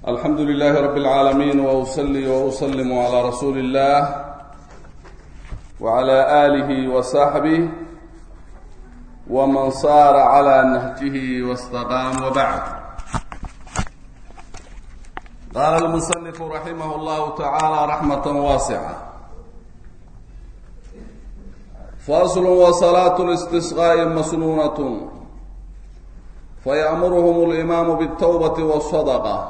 alxamdu lilahi rab اlcaalamiin wusli wuslim عlى rasuuli اllah wعlى alihi وصaxbih wman saara عlى nahjih wاstaqaam wbacd qaala اlmusنif raximah اllah tacalى raxmaة waascة fasl wsalaaة اlistisqاء masnuunaة fayأmurhm اlimaamu bالtwbaة wالصadqة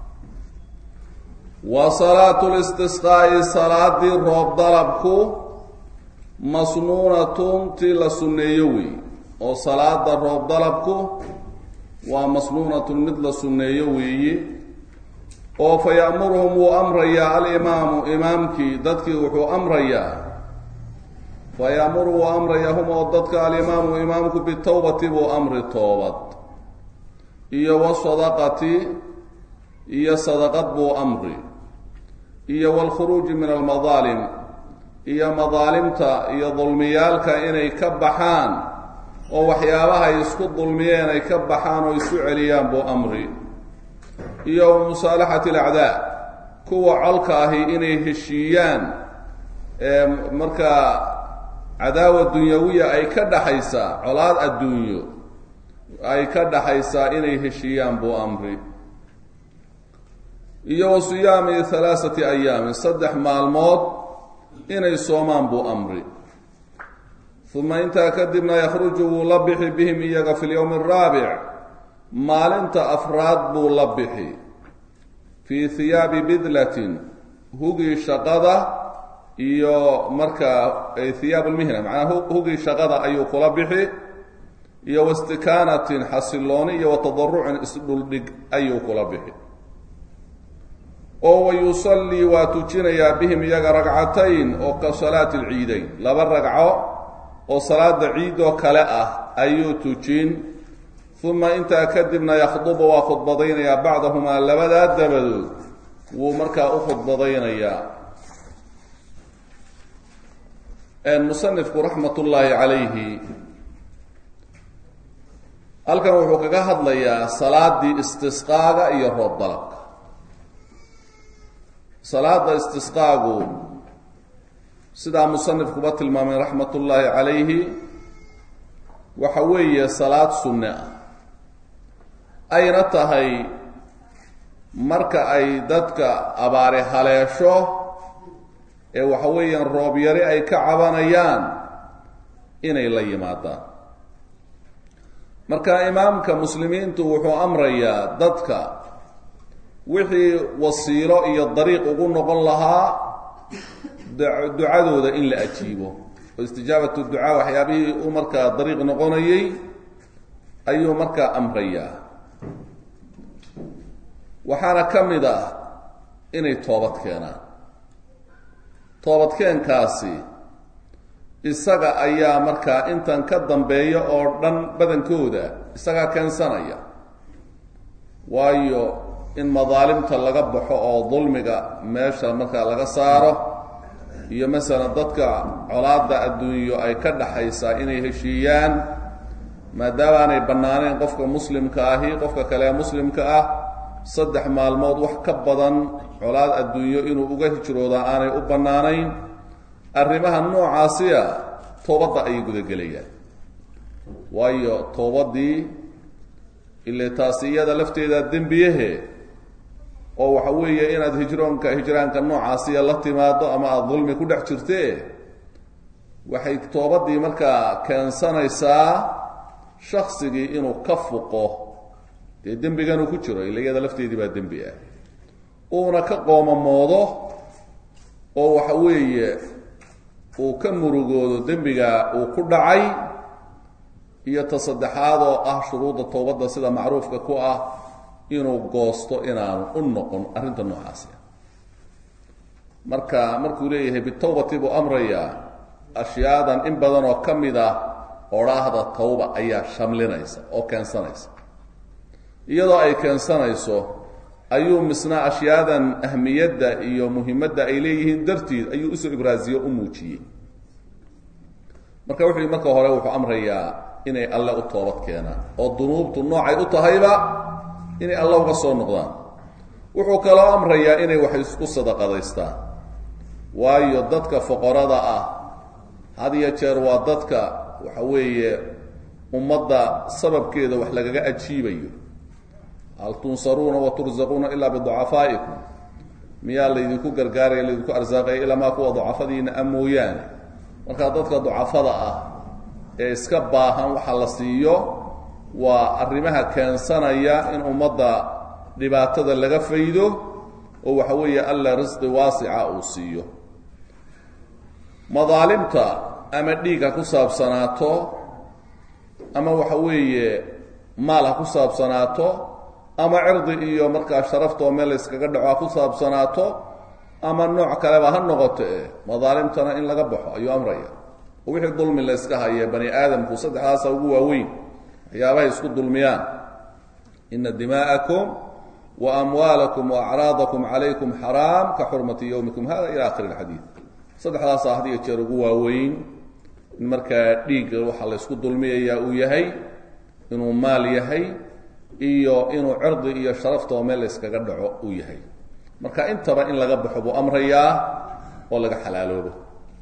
wa salaatu listisqaa'i salaadii roob dalabku masnuunatun tii la sunneeyo wey oo salaada roob dalabku waa masnuunatun mid la sunneeyo weeye oo fa ya'muruhum wuu amrayaa alimaamu imaamkii dadkii wuxuu amrayaa fa ya'muru wuu amrayaa hum oo dadka alimaamu imaamku bitawbati buu amri toobad iyo wasadaqati iyo sadaqad buu amri iyo waalkhuruuji min almadaalim iyo madaalimta iyo dulmiyaalka inay ka baxaan oo waxyaabaha ay isku dulmiyeen ay ka baxaan oo isu celiyaan buu amri iyo musaalaxati alacdaa kuwa colka ahi inay heshiiyaan ee markaa cadaawa dunyawiya ay ka dhaxaysaa colaad adduunyo ay ka dhaxaysaa inay heshiiyaan buu amri iyo wa siyaami halaaثati ayaamin saddex maalmood inay soomaan buu amri uma intaa kadibna yakhruju wuu la bixi bihim iyaga fi lyowmi araabic maalinta afraad buu la bixi fii hiyaabi bidlatin hugii shaqada iyo markaa hiyaab lmihna macnaa hugii shaqada ayuu kula bixi iyo wastikaanatin xasilooni iyo watadarucin isdhuldhig ayuu kula bixi oo wayusallii waa tujinayaa bihim iyaga ragcatayn oo ka salaati alciidayn laba ragco oo salaada ciid oo kale ah ayuu tujin uma intaa kadibna yakhdubu waa khudbadaynayaa bacdahumaa labadaa dabadood wuu markaa u khudbadaynayaa musanifku raxmat ullaahi calayhi halkan wuxuu kaga hadlayaa salaadii istisqaaga iyo roob dalabka salaada istisqaagu sidaa musanifkuba tilmaamay raxmat ullaahi calayhi waxa weeye salaad sunne ah ayna tahay marka ay dadka abaari haleesho ee waxa weeyaan roob yari ay ka cabanayaan inay la yimaadaan marka imaamka muslimiintu wuxuu amrayaa dadka wixii wasiilo iyo dariiq ugu noqon lahaa ducadooda in la ajiibo oo istijaabatu ducaa waxyaabihii u markaa dariiq noqonayay ayuu markaa amrayaa waxaana ka mid ah inay toobad keenaan toobadkeenkaasi isaga ayaa markaa intan ka dambeeya oo dhan badankooda isagaa keensanaya waayo in madaalimta laga baxo oo dulmiga meesha markaa laga saaro iyo masalan dadka colaada adduunyo ay ka dhaxaysaa inay heshiiyaan maadaama aanay bannaanayn qofka muslimka ahi qofka kale ee muslimka ah saddex maalmood wax ka badan colaad adduunyo inuu uga hijroodaa aanay u bannaanayn arrimaha noocaasiya toobadda ayay gudagelayaan waayo toobadii ile taasi iyada lafteeda dembiyahe oo waxa weeye inaad hijroonka hijraanka noocaasiya la timaado ama aada dulmi ku dhex jirte waxay toobadii markaa keensanaysaa shaksigii inuu ka fuqo dee dembiganuu ku jiro ila iyada lafteedii baa dembi ah uuna ka qoomamoodo oo waxa weeye uu ka murugoodo dembiga uu ku dhacay iyo ta saddexaad oo ah shuruudda toobadda sida macruufka ku ah inuu goosto inaanu u noqon arrinta noocaasi marka markuu leeyahay bitawbati buu amrayaa ashyaadan in badan oo ka mid ah odhaahda tawba ayaa shamlinaysa oo keensanaysa iyadoo ay keensanayso ayuu misna ashyaadan ahmiyadda iyo muhimadda ay leeyihiin dartiid ayuu usoo ibraasiyo u muujiyey marka wuxuu marka hore wuxuu amrayaa inay alle u toobad keenaan oo dunuubtu noocay u tahayba inay alla uga soo noqdaan wuxuu kaloo amrayaa inay wax isku sadaqadaystaan waayo dadka foqorada ah had iyo jeer waa dadka waxa weeye ummadda sababkeeda wax lagaga ajiibayo hal tunsaruuna wa tursaquuna ilaa biducafaa'ikum miyaa laydinku gargaaraya laydinku arsaaqaya ilaa maa kuwa ducafadiina a mooyaane markaa dadka ducafada ah ee iska baahan waxa la siiyo waa arrimaha keensanaya in ummadda dhibaatada laga faydo oo waxa weeye alla risqi waasica uu siiyo madaalimta ama dhiig ha ku saabsanaato ama waxa weeye maal ha ku saabsanaato ama cirdi iyo markaa sharafta oo meel la yskaga dhaco ha ku saabsanaato ama nooc kaleba ha noqoto e madaalimtana in laga baxo ayuu amraya oo wixii dulmi la yska haye bani aadamku saddexdaasa ugu waaweyn waxyaabahay isku dulmiyaan ina dimaa'akum wa amwaalakum wa acraadakum calaykum xaraam ka xurmati yowmikum hada ila akhiri lxadiid saddexdaasa had iyo jeer ugu waaweyn in markaa dhiigga waxaa la ysku dulmiyayaa uu yahay inuu maal yahay iyo inuu cirdi iyo sharafta oo meel la yskaga dhaco uu yahay marka intaba in laga baxo buu amrayaa oo laga xalaaloobo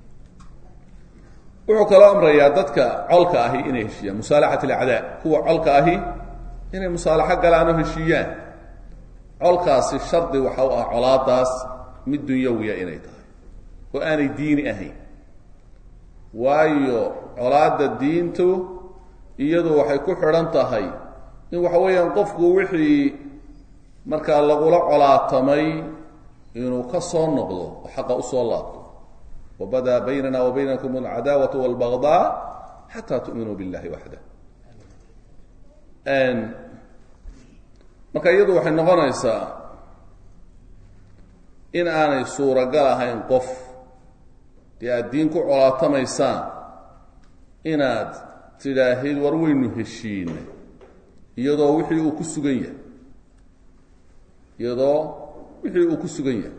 wuxuu kaloo amrayaa dadka colka ahi inay heshiiyaan musaalaxat alacdaa kuwa colka ahi inay musaalaxo galaan oo heshiiyaan colkaasi shardi waxa u ah colaadaas mid dunyawiya inay tahay oo aanay diini ahayn waayo colaadda diintu iyadu waxay ku xidhan tahay in waxa weeyaan qofku wixii markaa lagula colaatamay inuu ka soo noqdo oo xaqa usoo laabto wabadaa baynana wa baynakum alcadaawatu walbagdaa xataa tu'minuu billahi waxda marka iyadu waxay noqonaysaa in aanay suuragal ahayn qof dee aad diin ku colaatamaysaan inaad tidhaahid war weynu heshiinay iyadoo wixii uu ku sugan yahay iyadoo wixii uu ku sugan yahay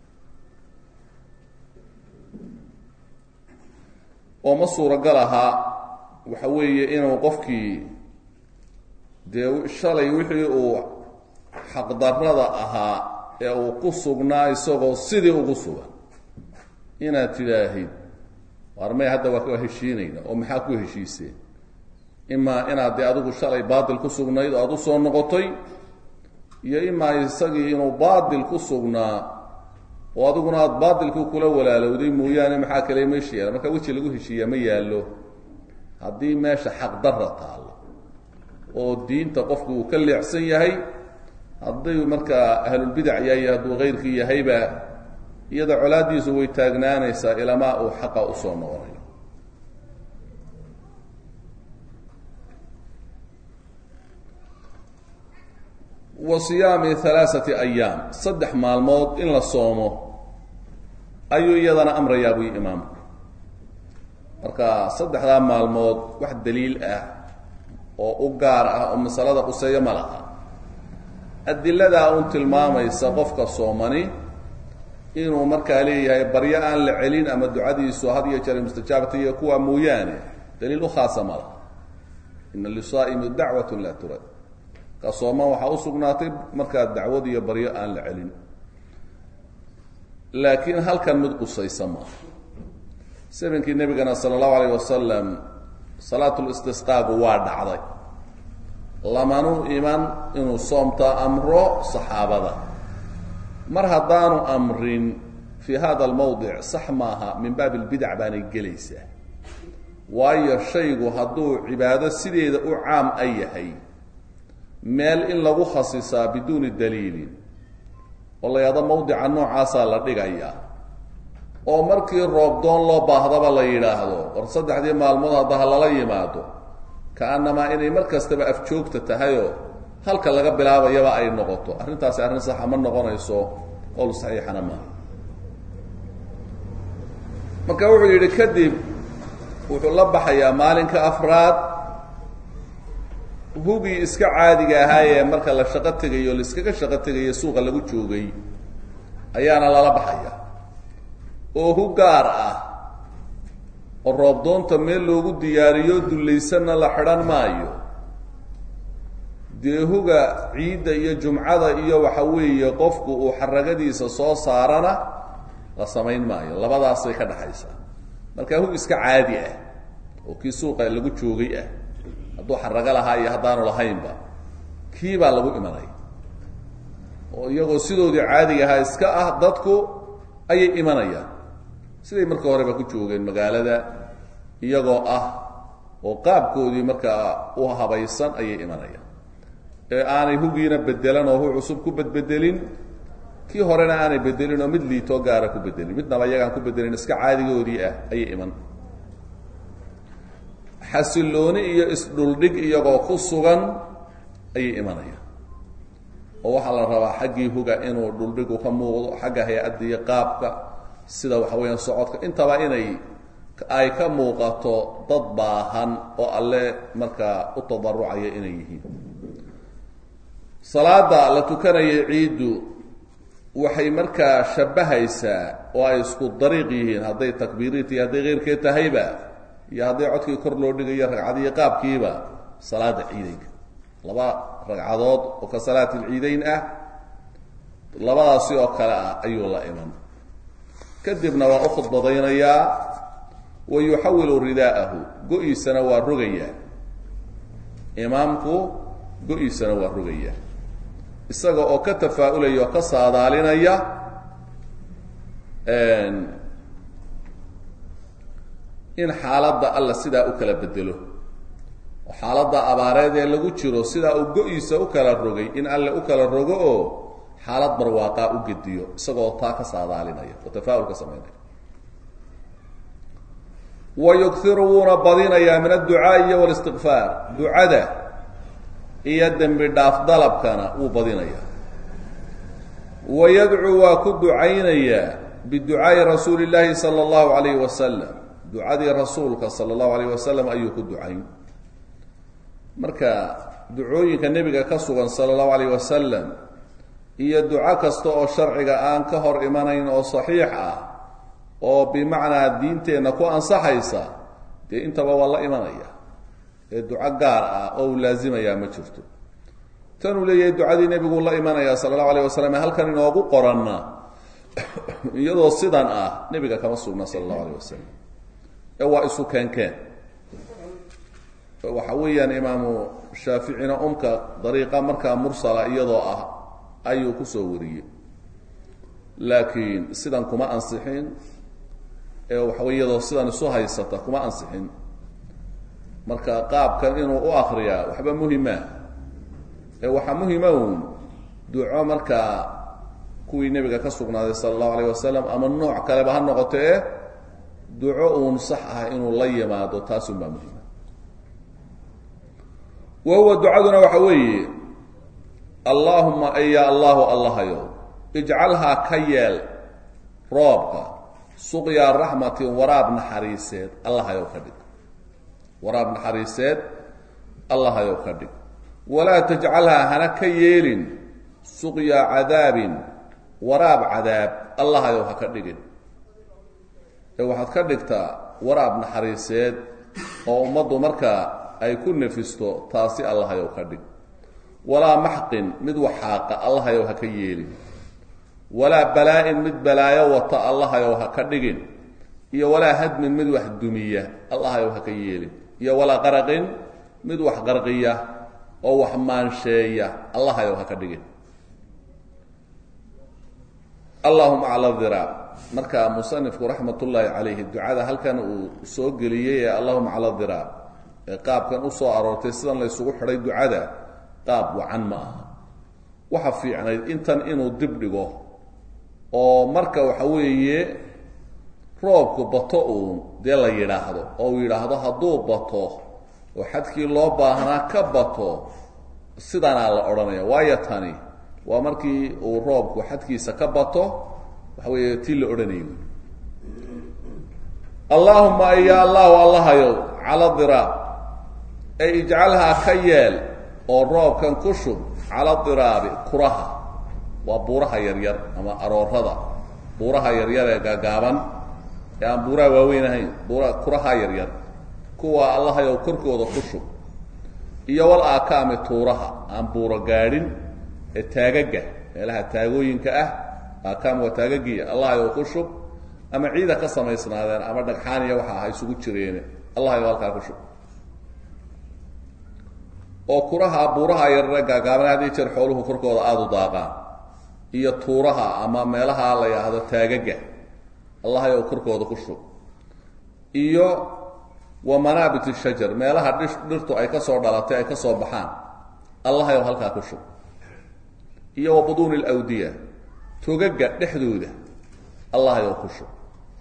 oo ma suuragal ahaa waxa weeye inuu qofkii dee shalay wixii uu xaqdarrada ahaa ee uu ku sugnaa isagoo sidii ugu sugan inaad tidhaahid waar may hadda waa ka heshiinayna oo maxaa ku heshiiseen imaa inaad dee adigu shalay baatil ku sugnayd oo aada u soo noqotay iyo imaa isagii inuu baatil ku sugnaa oo adiguna aada baatilkii kula walaalowday mooyaane maxaa kale meesha yaala marka weji lagu heshiiyaa ma yaallo haddii meesha xaqdarra taallo oo diinta qofku uu ka leexsan yahay haddii markaa ahlulbidac yahay hadduu kayrkii yahayba iyada colaaddiisu way taagnaanaysaa ilamaa uu xaqa usoo noqonayo wa siyaami halaaثati ayaam saddex maalmood in la soomo ayuu iyadana amrayaa buy imaamku marka saddexdaa maalmood wax daliil ah oo u gaar ah oo masalada quseeyo ma laha adiladaa un tilmaamaysa qofka soomani inuu markaa leeyahay baryo aan la celin ama ducadiisu had iyo jeer mustajaabata iyo kuwa mooyaane daliil u khaasa ma laha ina lisaa'imi dacwat laa turad ka sooman waxaa u sugnaatay markaa dacwad iyo baryo aan la celin laakiin halkan mid qusaysa maaha sabinkii nebigana sala allahu alayh wasalam salaatulistisqaagu waa dhacday lamanu iman inuu soomta amro saxaabada mar haddaanu amrin fii hada almawdic sax maaha min baabi albidac baanay gelaysaa waayo shaygu hadduu cibaado sideeda u caam a yahay meel in lagu khasisaa biduuni daliilin oo la yahdo mawdica noocaasaa la dhigayaa oo markii roobdoon loo baahdaba la yidhaahdo war saddexdii maalmood hadda ha lala yimaado ka-annamaa inay mar kastaba afjoogta tahayoo halka laga bilaabayaba ay noqoto arrintaasi arrin saxa ma noqonayso qowl saxiixana maaha marka wuxuu yidhi kadib wuxuu la baxayaa maalinka afraad hugii iska caadiga ahaayee marka la shaqo tegayo o laiskaga shaqo tegayo suuqa lagu joogay ayaana lala baxaya oo hu gaar ah oo roobdoonta meel loogu diyaariyo dullaysanna la xidhan maayo dee huga ciidda iyo jumcada iyo waxa weeye qofku uu xaragadiisa soo saarana la samayn maayo labadaasay ka dhexaysaa marka hug iska caadi ah oo kii suuqa lagu joogay ah hadduu xarago lahaa iyo haddaanu lahaynba kii baa lagu imanaya oo iyagoo sidoodii caadiga ahaa iska ah dadku ayay imanayaan siday marka horeba ku joogeen magaalada iyagoo ah oo qaabkoodii markaa u habaysan ayay imanayaan ee aanay hugiina bedelan oo hu cusub ku bedbedelin kii horena aanay bedelin oo mid liitoo gaara ku bedelin midnaba iyagaan ku bedelin iska caadigoodii ah ayay iman xasilooni iyo isdhuldhig iyagoo ku sugan ayay imanayaan oo waxaa la rabaa xaggii huga inuu dhuldhigu ka muuqdo xagga hay-adda iyo qaabka sida waxa weeyaan socodka intaba inay ay ka muuqato dad baahan oo alle markaa u tadarucaya inay yihiin salaada la tukanaya ciiddu waxay markaa shabbahaysaa oo ay isku dariiq yihiin hadday takbiiriit iyo hadday keyrkeed tahayba iyo hadday codkii kor loo dhigayo ragcadiyo qaabkiiba salaada ciideynka laba ragcadood oo ka salaati lciideyn ah labadaasi oo kale ah ayuu la iman kadibna waa u khudbadaynayaa wa yuxawilu ridaa'ahu go-iisana waa rogayaa imaamku go-iisana waa rogayaa isaga oo ka tafaa-ulaya oo ka saadaalinaya in xaaladda alla sidaa u kala bedelo oo xaaladda abaareed ee lagu jiro sidaa uu go-iisa u kala rogay in alle u kala rogo oo xaalad barwaaqaa u gediyo isagoo taa ka saadaalinaya oo tafaa-ul ka samaynaya wa yugiru wuuna badinayaa min adducaa'i iyo walistiqfaar ducada iyo dembi dhaaf dalabkana wuu badinayaa wa yadcuu waa ku ducaynayaa biducaa'i rasuuli llaahi sala allahu alayhi wasalam ducadii rasuulka sala allahu alayh wasalam ayuu ku ducayn marka ducooyinka nebiga ka sugan sala allahu alayh wasalam iyo duco kasta oo sharciga aan ka hor imanayn oo saxiix ah oo bimacnaa diinteenna ku ansaxaysa dee intaba waa la imanaya ee duco gaar ah oo uu laazimayaa ma jirto tanuu leeyahay ducadii nebigu la imanaya sala allahu alayh wasalam halkan inoogu qoranna iyadoo sidan ah nebiga kama sugna sala allahu alayh wasalam ee waa isu keenkeen waxa weeyaan imaamu shaaficina umka dariiqa markaa mursala iyadoo ah ayuu kusoo wariyey laakiin sidan kuma ansixin ee waxawey iyadoo sidan isu haysata kuma ansixin marka qaabkan inuu u akriyaa waxba muhima ee waxaa muhima uun duco markaa kuwii nebiga ka sugnaaday sala allahu alayh wasalam ama nooc kaleba ha noqoto ee duco uun sax ah inuu la yimaado taasun baa muhima wa huwa ducaduna waxa weeye allaahuma aya allahu allahayow ijcalhaa ka yeel roobka suqyaa raxmatin waraab naxariiseed allahayow ka dhig waraab naxariiseed allahayow ka dhig walaa tajcalhaa hana ka yeelin suqyaa cadaabin waraab cadaab allahayow ha ka dhigin ee waxaad ka dhigtaa waraab naxariiseed oo ummaddu markaa ay ku nefisto taasi allahayow ka dhig walaa maxqin mid waxaaqa allahayow ha ka yeelin walaa balaa-in mid balaayo wata allahayow ha ka dhigin iyo walaa hadmin mid wax dumiya allahayow ha ka yeelin iyo walaa qaraqin mid wax qarqiya oo wax maansheeya allahayow ha ka dhigin allahuma cala diraac marka musanifku raxmat ullaahi calayhi ducada halkan uu soo geliyey ee allahuma cala diraac ee qaabkan usoo aroortay sidan la ysugu xidhay ducada qaab wacan ma aha waxa fiicnayd intan inuu dib dhigo oo marka waxa weeye roobku bato uun dee la yidhaahdo oo uu yidhaahdo hadduu bato oo xadkii loo baahnaa ka bato sidanaa la odhanaya waayo tani waa markii uu roobku xadkiisa ka bato waxa weeye tii la odhanayo allaahuma ya allahu allahayow cala diraab ee ijcalhaa ka yeel oo roobkan ku shub cala diraabi kuraha waa buuraha yaryar ama aroorada buuraha yaryar ee gaagaaban ee aan buuraha waaweyn ahayn buura kuraha yaryar kuwa allahayow korkooda ku shub iyo wal aakaami tuuraha aan buuro gaadhin ee taagaga meelaha taagooyinka ah aakaam waa taagagiya allahayow ku shub ama ciida ka samaysnaadeen ama dhagxaaniya waxa aha isugu jireene allahayow halkaa ku shub oo kuraha buuraha yarare gaagaaban haddii jeer xooluhu korkooda aada u daaqaan iyo tuuraha ama meelaha la yidhaahdo taagaga allahayow korkooda ku shub iyo wa manaabit shajar meelaha dhi dhirtu ay ka soo dhalatay ay ka soo baxaan allahayow halkaa ku shub iyo wa buduuni alawdiya togaga dhexdooda allahayow ku shub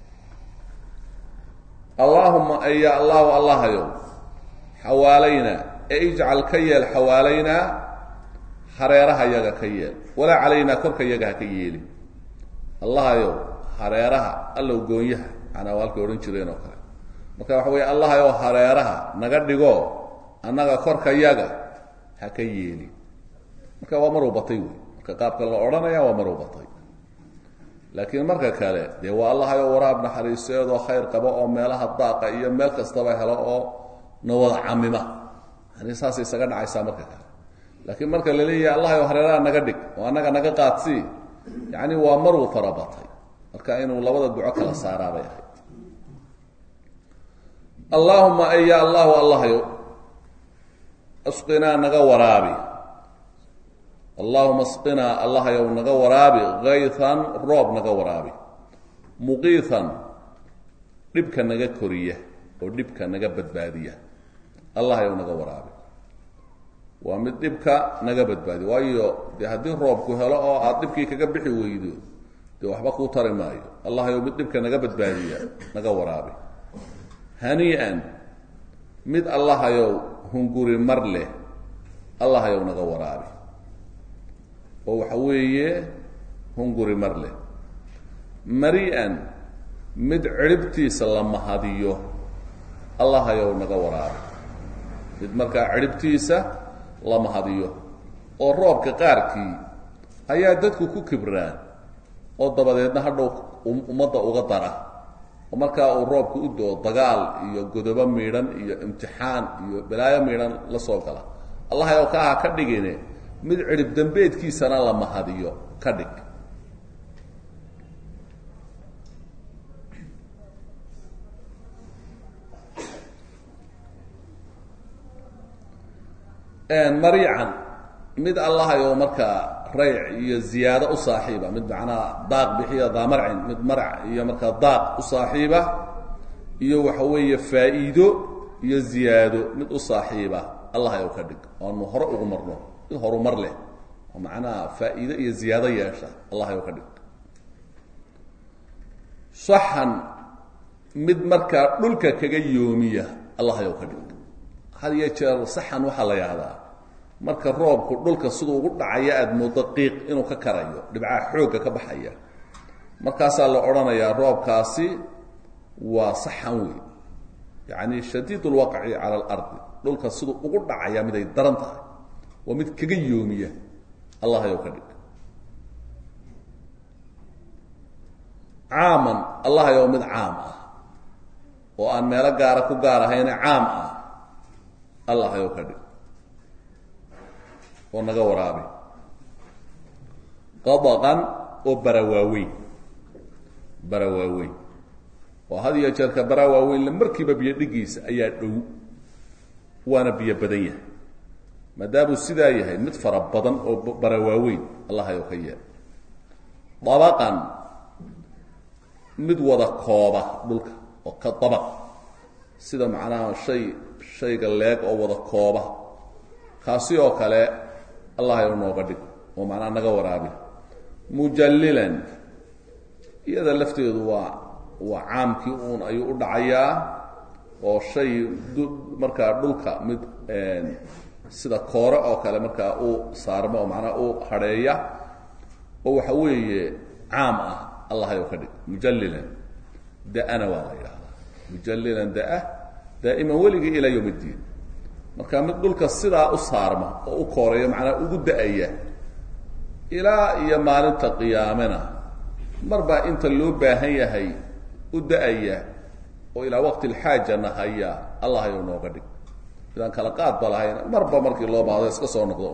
allaahuma ya allahu allahayow xawaalaynaa ee ijcal ka yeel xawaalaynaa hareeraha yaga ka yeel walaa calaynaa korka yaga ha ka yeeli allahayow hareeraha allow goonyaha manaa waa halkay odhan jireen oo kale marka waxa weeye allahayow hareeraha naga dhigo annaga korka yaga ha ka yeeli marka waa maruu batay wey marka qaabka la odhanaya waa maruu batay laakiin marka kale dee waa allahayow waraab naxariiseedoo khayr qaba oo meelaha daaqa iyo meel kastaba helo oo na wada camima yani saasay isaga dhacaysaa marka kale laakiin marka la leeyahay allahayow hareeraha naga dhig oo annaga naga qaadsii yacni waa maruu farabatay marka inuu labada duco kala saaraabay ahayd allaahuma aya allahu allahayow asqinaa naga waraabi allaahuma asqinaa allahayow naga waraabi kaytan roob naga waraabi muqiitan dhibka naga koriya oo dhibka naga badbaadiya allahayow naga waraabi waa mid dhibka naga badbaadiya waayo dee haddii roobku helo oo aada dhibkii kaga bixi weydo dee waxba kuu tari maayo allahayow mid dhibka naga badbaadiya naga waraabi hanii'an mid allahayow hunguri mar leh allahayow naga waraabi oo waxa weeye hunguri mar leh mari-an mid cidhibtiisa la mahadiyo allahayow naga waraabi mid markaa cidhibtiisa la mahadiyo oo roobka qaarkii ayaa dadku ku kibraan oo dabadeedna hadhow ummadda uga dara oo markaa uu roobku u doo dagaal iyo godobo miidhan iyo imtixaan iyo balaayo miidhan la soo gala allahayow ka aha ka dhigine mid cidhib dambeedkiisana la mahadiyo ka dhig mariican mid allahayow markaa rayc iyo ziyaado u saaxiiba mid macnaha daaq bixiya daa marcin mid marac iyo markaa daaq u saaxiiba iyo waxa weeye faa'iido iyo ziyaado mid u saaxiiba allahayow ka dhig oanu hore ugu marno mid horumar leh oo macnaha faa'iido iyo ziyaado yeesha allahayow ka dhig saxan mid markaa dhulka kaga yoomiya allahayow ka dhig had iyo jeer saxan waxaa la yahdaa marka roobku dhulka siduu ugu dhacaya aada moodo qiiq inuu ka karayo dhibcaha xoogga ka baxaya markaasaa la odhanayaa roobkaasi waa saxan wey yacni shadiid lwaqci cala alardi dhulka siduu ugu dhacaya mid ay daran tahay waa mid kaga yoomiya allahayow ka dhig caaman allahayow mid caam ah oo aan meelo gaara ku gaar ahayne caam ah allahayow ka dhig oo naga waraabi qadaqan oo barawaaweyn barawaaweyn oo had iyo jeerka barawaaweynle markiiba biyo dhigiisa ayaa dhow waana biyo badan yahay maadaamuu sidaa yahay mid fara badan oo barawaaweyn allahayow ka yeel dabaqan mid wada kooba dhulka oo ka dabaq sida macnaha shay shayga leeg oo wada kooba kaasi oo kale allahayow nooga dhig oo macnaha naga waraabi mujallilan iyada lafteedu waa waa caamkii uun ayuu u dhacayaa oo shay markaa dhulka mid sida koore oo kale markaa u saarmo oo macnaha u hadheeya oo waxa weeye caam ah allahayow ka dhig mujallilan da-ana waa la yidhahdaa mujallilan da-a daa'iman weligii ilaa yowm iddiin marka mid dhulka sidaa u saarma oo u kooreeya macnaa ugu da-aya ilaa iyo maalinta qiyaamena marbaa inta loo baahan yahay u da-aya oo ilaa waqti lxaajana haya allahayow nooga dhig midaan kala qaadba lahayn marba markii loo baahdo iska soo noqdo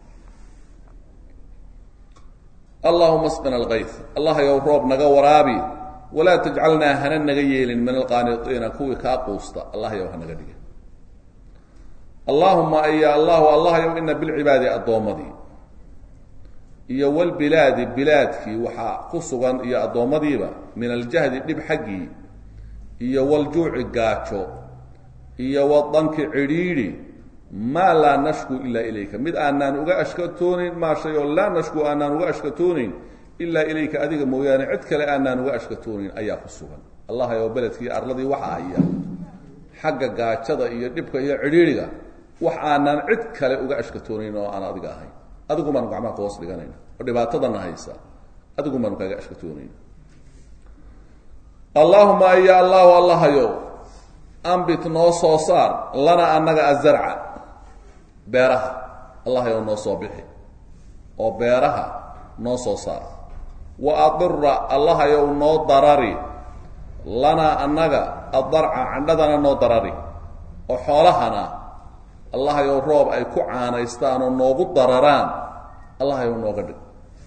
allahuma asqina alkayt allah yow roob naga waraabi walaa tajcalnaa hana naga yeelin min alqaaniiina kuwii kaa quusta allah yow hanaga dhigin allahuma aya allahu allah yow ina bilcibaadi addoommadii iyo walbilaadi bilaadkii waxaa ku sugan iyo addoommadiiba min aljahdi dhib xaggii iyo waljuuci gaajo iyo wadanki cidhiidhi maa laa nashku ilaa ilayka mid aanaan uga ashkatoonayn maa shay oo laa nashku aanaan uga ashkatoonayn ilaa ilayka adiga mooyaane cid kale aanaan uga ashkatoonayn ayaa ku sugan allah yow beledkii arladii waxa haya xagga gaajada iyo dhibka iyo cidhiidhiga wax aanaan cid kale uga ashkatoonayn oo aan adiga ahayn adigu baanu gacmaha kahoos dhiganayna oo dhibaatadana haysa adigu baanu kaaga ashkatoonayna allaahuma aya allahu allahayow ambit noo soo saar lana annaga azarca beeraha allahayow noo soo bixi oo beeraha noo soo saar wa adira allahayow noo darari lanaa annaga addarca candhadana noo darari oo xoolahana allahayow roob ay ku caanaystaan oo noogu dararaan allahayow nooga dhig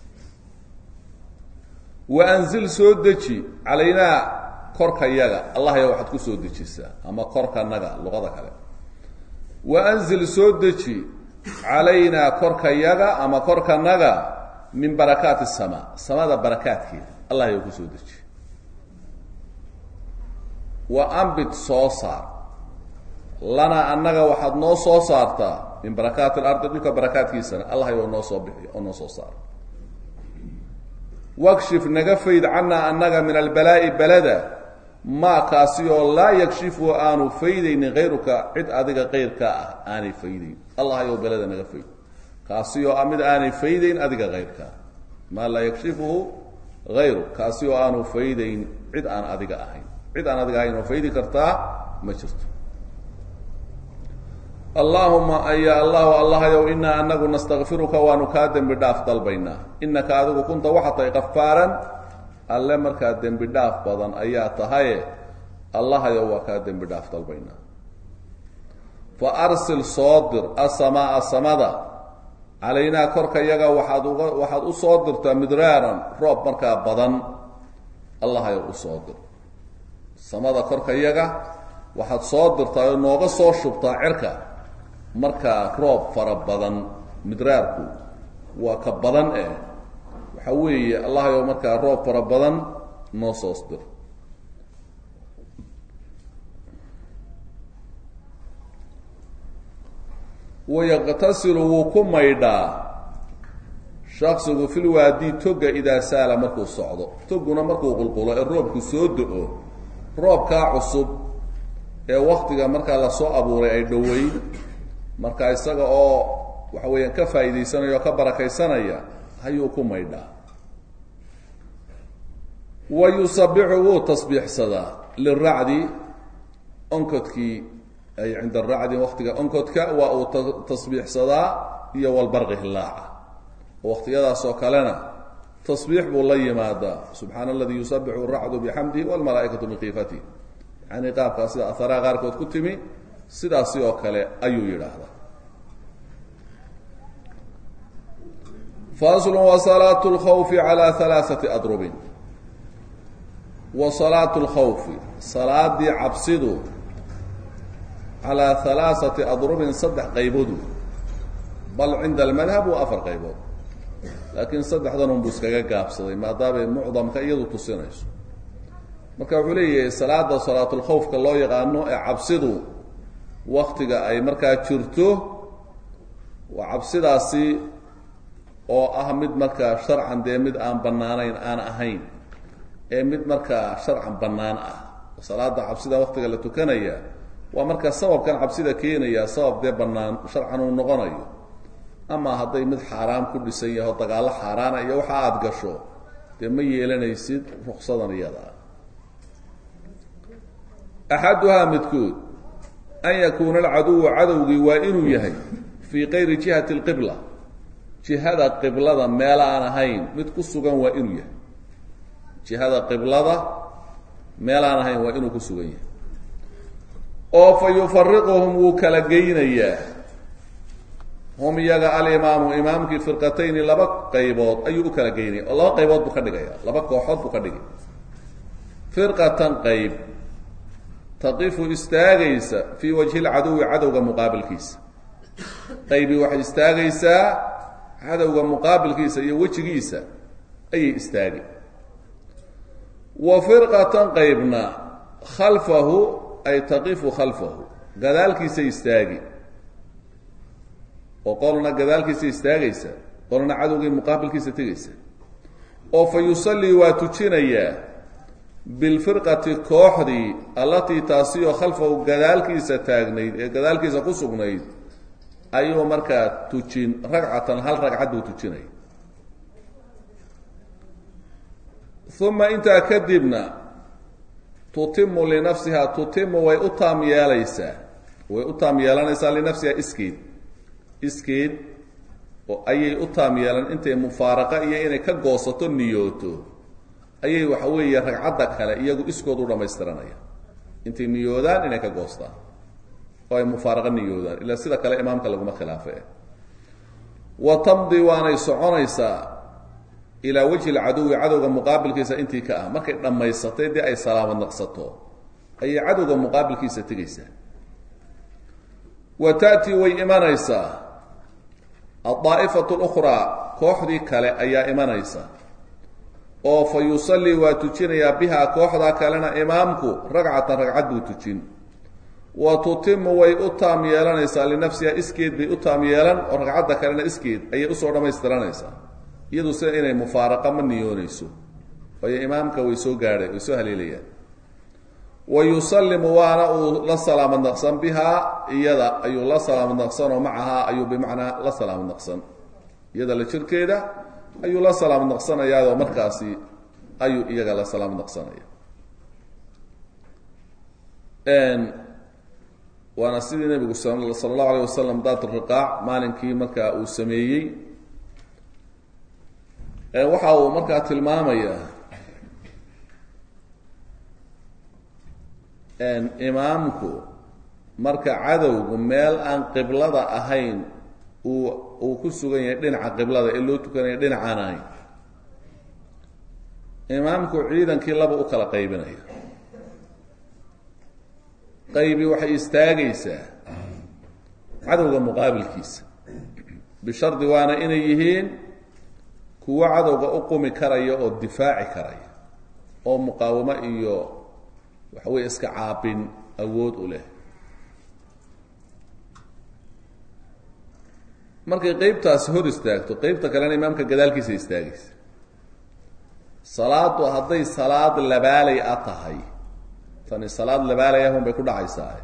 wa anzil soo deji calaynaa korka yaga allahayow waxaad ku soo dejisaa ama korkanaga luqada kale wa anzil soo deji calaynaa korka yaga ama korkanaga min barakaati samaa samada barakaadkeeda allahayow ku soo deji wa ambit soo saar lanaa annaga waxaad noo soo saartaa min barakaati alardi dhulka barakaadkiisana allah yow noo soo bixi oo noo soo saar wakshif naga fayd cannaa annaga min albalaa'i balada maa kaasi oo laa yakshifu aanu faydaynin hayruka cid adiga kayrkaa ah aanay faydayn allah yow balada naga fayd kaasi oo ah mid aanay faydayn adiga hayrkaa maa laa yakshifuhu hayru kaasi oo aanu faydayn cid aan adiga ahayn cid aan adiga ahayn oo faydi kartaa ma jirto allaahuma aya allahu allahayow inaa anagu nastakfiruka waanu kaa dembi dhaaf dalbaynaa inaka adigu kunta waxaa tahay kafaaran alle markaa dembi dhaaf badan ayaa tahaye allahayow waa kaa dembi dhaaf dalbaynaa fa arsil soo dir asamaaa samada calaynaa korka yaga waxaad uga waxaad u soo dirtaa midraaran roob markaa badan allahayow u soo dir samada korka yaga waxaad soo dirtaa oo nooga soo shubtaa cirka markaa roob fara badan midraarku waa ka badan eh waxa weeye allahayow markaa roob fara badan noo soos dir wayaqtasilu wuu ku maydhaa shaksigu fil waadi toga idaa saala markuu socdo toguna markuu qulqulo ee roobku soo do-o roobkaa cusub ee waktiga markaa lasoo abuuray ay dhoweyn marka isaga oo waxa weeyaan ka faa'iidaysanaya oo ka barakaysanaya ayuu ku maydhaa wa yusabixu wuu tasbiixsadaa liracdi onkodkii ay cinda aracdi waktiga onkodka waa uu tasbiixsadaa iyo walbarqi hilaaca waqtiyadaas oo kalena tasbiix buu la yimaadaa subxaana aladii yusabixu racdu bixamdihi walmalaaikatu bikiifatih yani qaabkaa sida aharaha qaarkood ku timi sidaasi oo kale ayuu yidhaahdaa faslu wa salaatu lkhawfi calaa halaaثati adrubin wa salaatu lkhawfi salaadii cabsidu calaa halaaثati adrubin saddex qayboodu bal cinda almadhab waa afar qaybood laakiin saddexdan unbuu iskaga gaabsaday maadaamay mucdamka iyadu tusinayso marka wuxuu leeyahay salaada salaatulkhawfka loo yaqaano ee cabsidu waktiga ay markaa jirto waa cabsidaasi oo ah mid markaa sharcan dee mid aan bannaanayn aan ahayn ee mid markaa sharcan bannaan ah salaada cabsida waktiga la tukanaya waa markaa sababkan cabsida keenaya sabab dee bannaan sharcan uu noqonayo ama hadday mid xaaraam ku dhisan yaho dagaallo xaaraana iyo waxa aada gasho dee ma yeelanaysid ruksadan iyada ah axaduhaa midkood an yakuuna alcaduwu cadowgii waa inuu yahay fii kayri jihati alqibla jihada qiblada meel aan ahayn mid ku sugan waa inuu yahay jihada qiblada meel aan ahayn waa inuu ku sugan yahay oo fa yufariquhum wuu kala geynayaa hum iyaga alimaamu imaamkii firqatayni laba qaybood ayuu u kala geynaya oo laba qaybood buu ka dhigaya laba kooxood buu ka dhigay firqatan qayb taqifu istaagaysa fii wajhi lcaduwi cadowga muqaabilkiisa qaybi waxay istaagaysaa cadowga muqaabilkiisa iyo wejigiisa ayay istaagi wa firqatan qaybna khalfahu ay taqifu khalfahu gadaalkiisay istaagi oo qolna gadaalkiisa istaagaysa qolna cadowgii muqaabilkiisa tegaysa oo fa yusallii waa tujinayaa bilfirqati kooxdii allatii taasiyoo khalfahu gadaalkiisa taagnayd ee gadaalkiisa ku sugnayd ayuu markaa tujin ragcatan hal ragcad buu tujinaya uma intaa kadibna tutimu linafsiha tutimu way u taam yeelaysaa way u taam yeelanaysaa linafsiha iskeed iskeed oo ayay u taam yeelan intay mufaaraqa iyo inay ka goosato niyooto ayay waxa weeye ragcadda kale iyagu iskood u dhamaystiranaya intay niyoodaan inay ka goostaan oo ay mufaaraqa niyoodaan ilaa sida kale imaamka laguma khilaafe wa tamdi waanay soconaysaa ilaa wajhi lcaduwi cadowga muqaabilkiisa intii ka ah markay dhammaysatay dee ay salaamad naqsato ayay cadowga muqaabilkiisa tegaysaa wa ta'tii way imanaysaa addaa'ifatu lukhraa kooxdii kale ayaa imanaysa oo fa yusallii waa tujinayaa bihaa kooxdaa kalena imaamku ragcatan ragcad buu tujin wa tutimu way u taam yeelanaysaa linafsiha iskeed bay u taam yeelan oo ragcadda kalena iskeed ayay usoo dhammaystiranaysaa iyadu sida inay mufaaraqa ma niyoonayso waayo imaamka way soo gaadhay way soo haleelayaan wa yusallimu waana uu la salaamad naqsan bihaa iyada ayuu la salaamad naqsan oo macahaa ayuu bimacnaa la salaamad naqsan iyada la jirkeeda ayuu la salaamad naqsanayaadoo markaasi ayuu iyaga la salaamad naqsanaya waana sidii nebigu sala allahu alayh wasalam daat riqaac maalinkii markaa uu sameeyey waxa uu markaa tilmaamayaa imaamku marka cadowgu meel aan qiblada ahayn uu uu ku sugan yahay dhinaca qiblada ee loo tukanaya dhinacaan ahayn imaamku ciidankii laba u kala qaybinaya qaybi waxay istaagaysaa cadowga muqaabilkiisa bishardi waana inay yihiin kuwo cadowga u qumi karaya oo difaaci karaya oo muqaawamo iyo waxa weeye iska caabin awood u leh markay qeybtaasi hor istaagto qeybta kalena imaamka gadaalkiisa istaagaysa salaadu hadday salaad labaalay a tahay tani salaad labaalay ahun bay ku dhacaysaa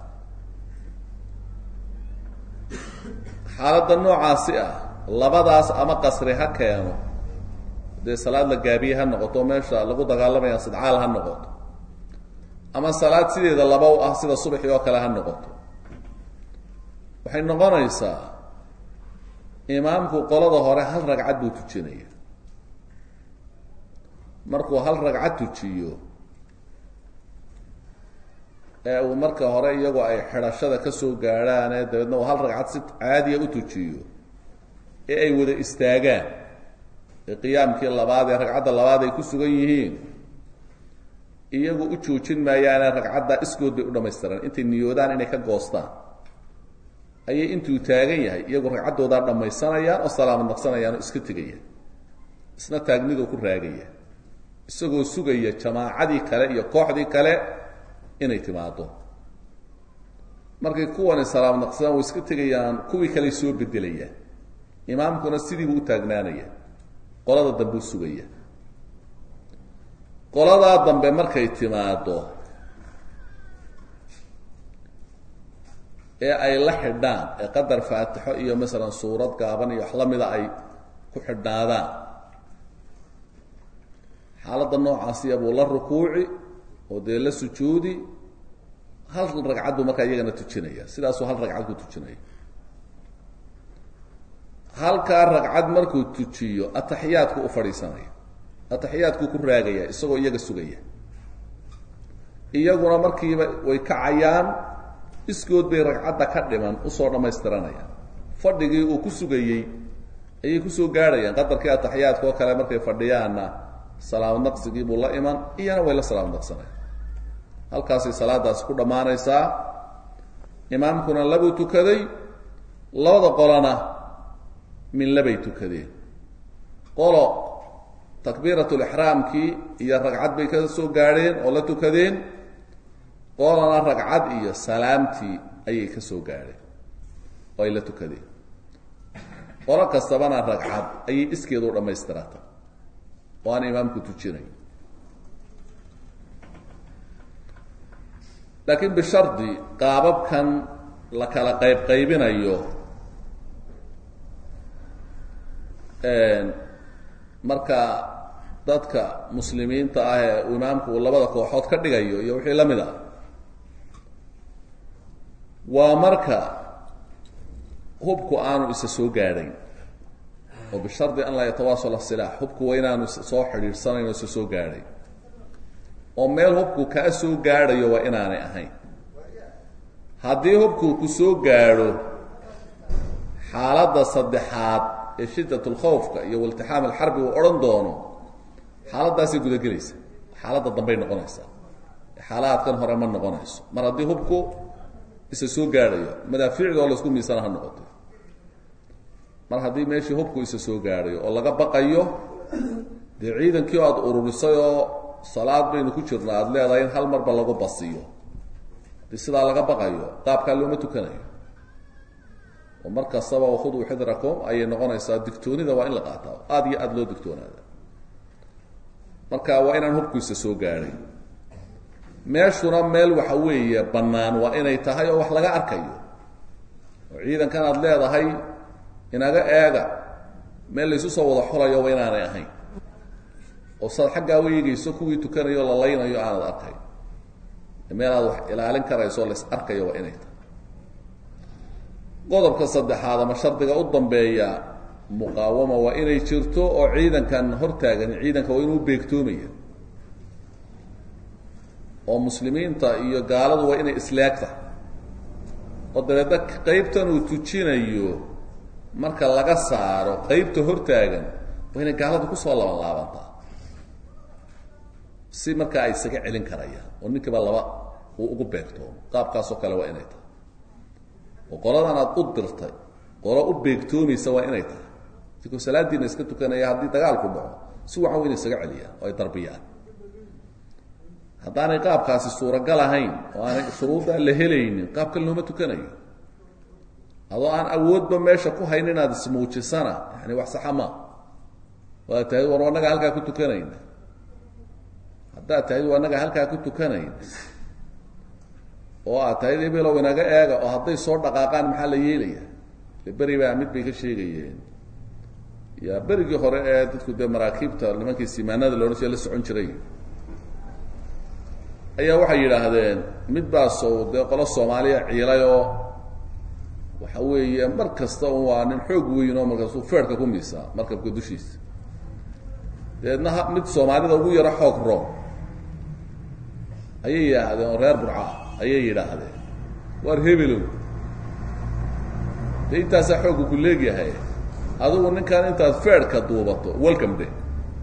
xaaladda noocaasi ah labadaas ama qasri ha keeno dee salaad la gaabiye ha noqoto meesha lagu dagaalamaya sidcaal ha noqoto ama salaad sideeda laba u ah sida subaxii oo kale ha noqoto waxay noqonaysaa imaamku qolada hore hal ragcad buu tujinaya markuu hal ragcad tujiyo ee uu marka hore iyagoo ay xidhashada ka soo gaadhaane dabeedna uu hal ragcad si caadiya u tujiyo ee ay wada istaagaan ee qiyaamkii labaad ee ragcadda labaad ay ku sugan yihiin iyagu u joojin maayaane ragcadda iskood bay u dhammaystiraan intay niyoodaan inay ka goostaan ayay intuu taagan yahay iyagu ragcaddoodaa dhammaysanayaan oo salaamad naqsanayaan oo iska tegayaan isna taagnidoo ku raagaya isagoo sugaya jamaacadii kale iyo kooxdii kale inay timaado markay kuwani salaamad naqsadaan way iska tegayaan kuwii kaley soo bedelayaan imaamkuna sidiibuu u taagnaanaya qolada dambe u sugaya qoladaa dambe markay timaado ee ay la xidhaan ee qadar faatixo iyo masalan suurad gaaban iyo wax la mida ay ku xidhnaadaan xaaladda noocaasiya buu la rukuuci oo dee la sujuudi hal ragcad buu markaa iyagana tujinaya sidaasuu hal ragcad ku tujinaya halkaa ragcad markuu tujiyo ataxiyaadku u fadhiisanaya ataxiyaadkuu ku raagaya isagoo iyaga sugaya iyaguna markiiba way kacayaan iskood bay ragcadda ka dhiman usoo dhammaystiranayaan fadhigii uu ku sugayey ayay kusoo gaadhayaan qadarkii ataxiyaadka oo kale markay fadhiyaanna salaamad naqsigii buu la iman iyana way la salaamad naqsanaya halkaasay salaadaasi ku dhammaanaysaa imaamkuna labuu tukaday labada qolona min labay tukadeen qolo takbiiratulixraamkii iyo ragcad bay ka soo gaadheen oo la tukadeen qolona ragcad iyo salaamtii ayay ka soo gaadheen oo ay la tukadeen qolo kastabana ragcad ayay iskeedu u dhammaystirata oo aan imaamku tujinay laakiin bishardi qaababkan la kala qayb qaybinayo marka dadka muslimiinta ah ee uu imaamku uu labada kooxood ka dhigayo iyo wixii la mid ah waa marka hubku aanu isa soo gaadhayn oo bishardi an laa yatawaasal asilaax hubku waa inaanu soo xidhiidhsanayn oo isa soo gaadhay oo meel hubku kaa soo gaadhayo waa inaanay ahayn haddii hubku ku soo gaadho xaaladda saddexaad ee shiddat lkhawfka iyo waltixaam alxarbi uu odhan doono xaaladdaasay gudagelaysa xaaladda dambey noqonaysaa xaalaadkan hore ma noqonayso mar haddii hubku isa soo gaadhayo madaafiicdoo laysku miisana ha noqoto mar haddii meeshii hubku isa soo gaadhayo oo laga baqayo dee ciidankii o aada ururisay oo salaad baynu ku jirna aada leedahay in hal marba lagu basiyo dee sidaa laga baqayo qaabkaa looma tukanayo oo mar kastaba khuduu xidrakum ayay noqonaysaa digtoonida waa in la qaataa aada iyo aada loo digtoonaada marka waa inaan hubkiisa soo gaadhay meeshuna meel waxa weeye bannaan waa inay tahay oo wax laga arkayo oo ciidankan aada leedahay inaga eega meel laysu soo wada xulayo waa inaanay ahayn oo saad xaggaa u eegayso kuwii tukanayo o la laynayo aanad arkay meel aad wax ilaalin karayso o lays arkayo waa inay tahay qodobka saddexaad ama shardiga u dambeeya muqaawama waa inay jirto oo ciidankan hortaagan ciidanka waa inuu beegtoomaya oo muslimiinta iyo gaaladu waa inay isleegta oo dabeedna qeybtan uu tujinayo marka laga saaro qeybta hortaagan waa inay gaaladu kusoo laban laabantaa si markaa ay isaga celin karayaan oo ninkiiba laba uu ugu beegtoomo qaabkaasoo kale waa inay tahay oo qoladan aada u dirtay qolo u beegtoomaysa waa inay tahay sikoo salaadiina iska tukanaya haddii dagaalku dhaco si wacan wa inay isaga celiyaan oo ay darbiyaan haddaanay qaabkaasi suuragal ahayn oo aanay shuruuddaa la helaynin qaabkan looma tukanayo adoo aan awoodba meesha ku hayn inaad ismuujisana yani wax saxa maa waad tahay war annaga halkaa ku tukanayna haddaad tahay waa annaga halkaa ku tukanayn oo aad tahay ebelow inaga eega oo hadday soo dhaqaaqaan maxaa la yeelaya de beri baa mid bay ka sheegayeen ya berigii hore ee dadku dee maraakiibta nimankii simaanada loodhan jira la socon jiray ayaa waxay yidhaahdeen mid baasow dee qolo soomaaliya ciilay oo waxa weeye mar kasta un waa nin xoog weyn oo markaasuu feerhka ku miisaa markabka dushiisa dabeedna ha mid soomaalida ugu yaro xoog room ayay yidhaahdeen oo reer burca ayay yidhaahdeen waar hebelow dee intaasaa xoogga ku leegyahay adigu ninkan intaad feerhka duubato welcome day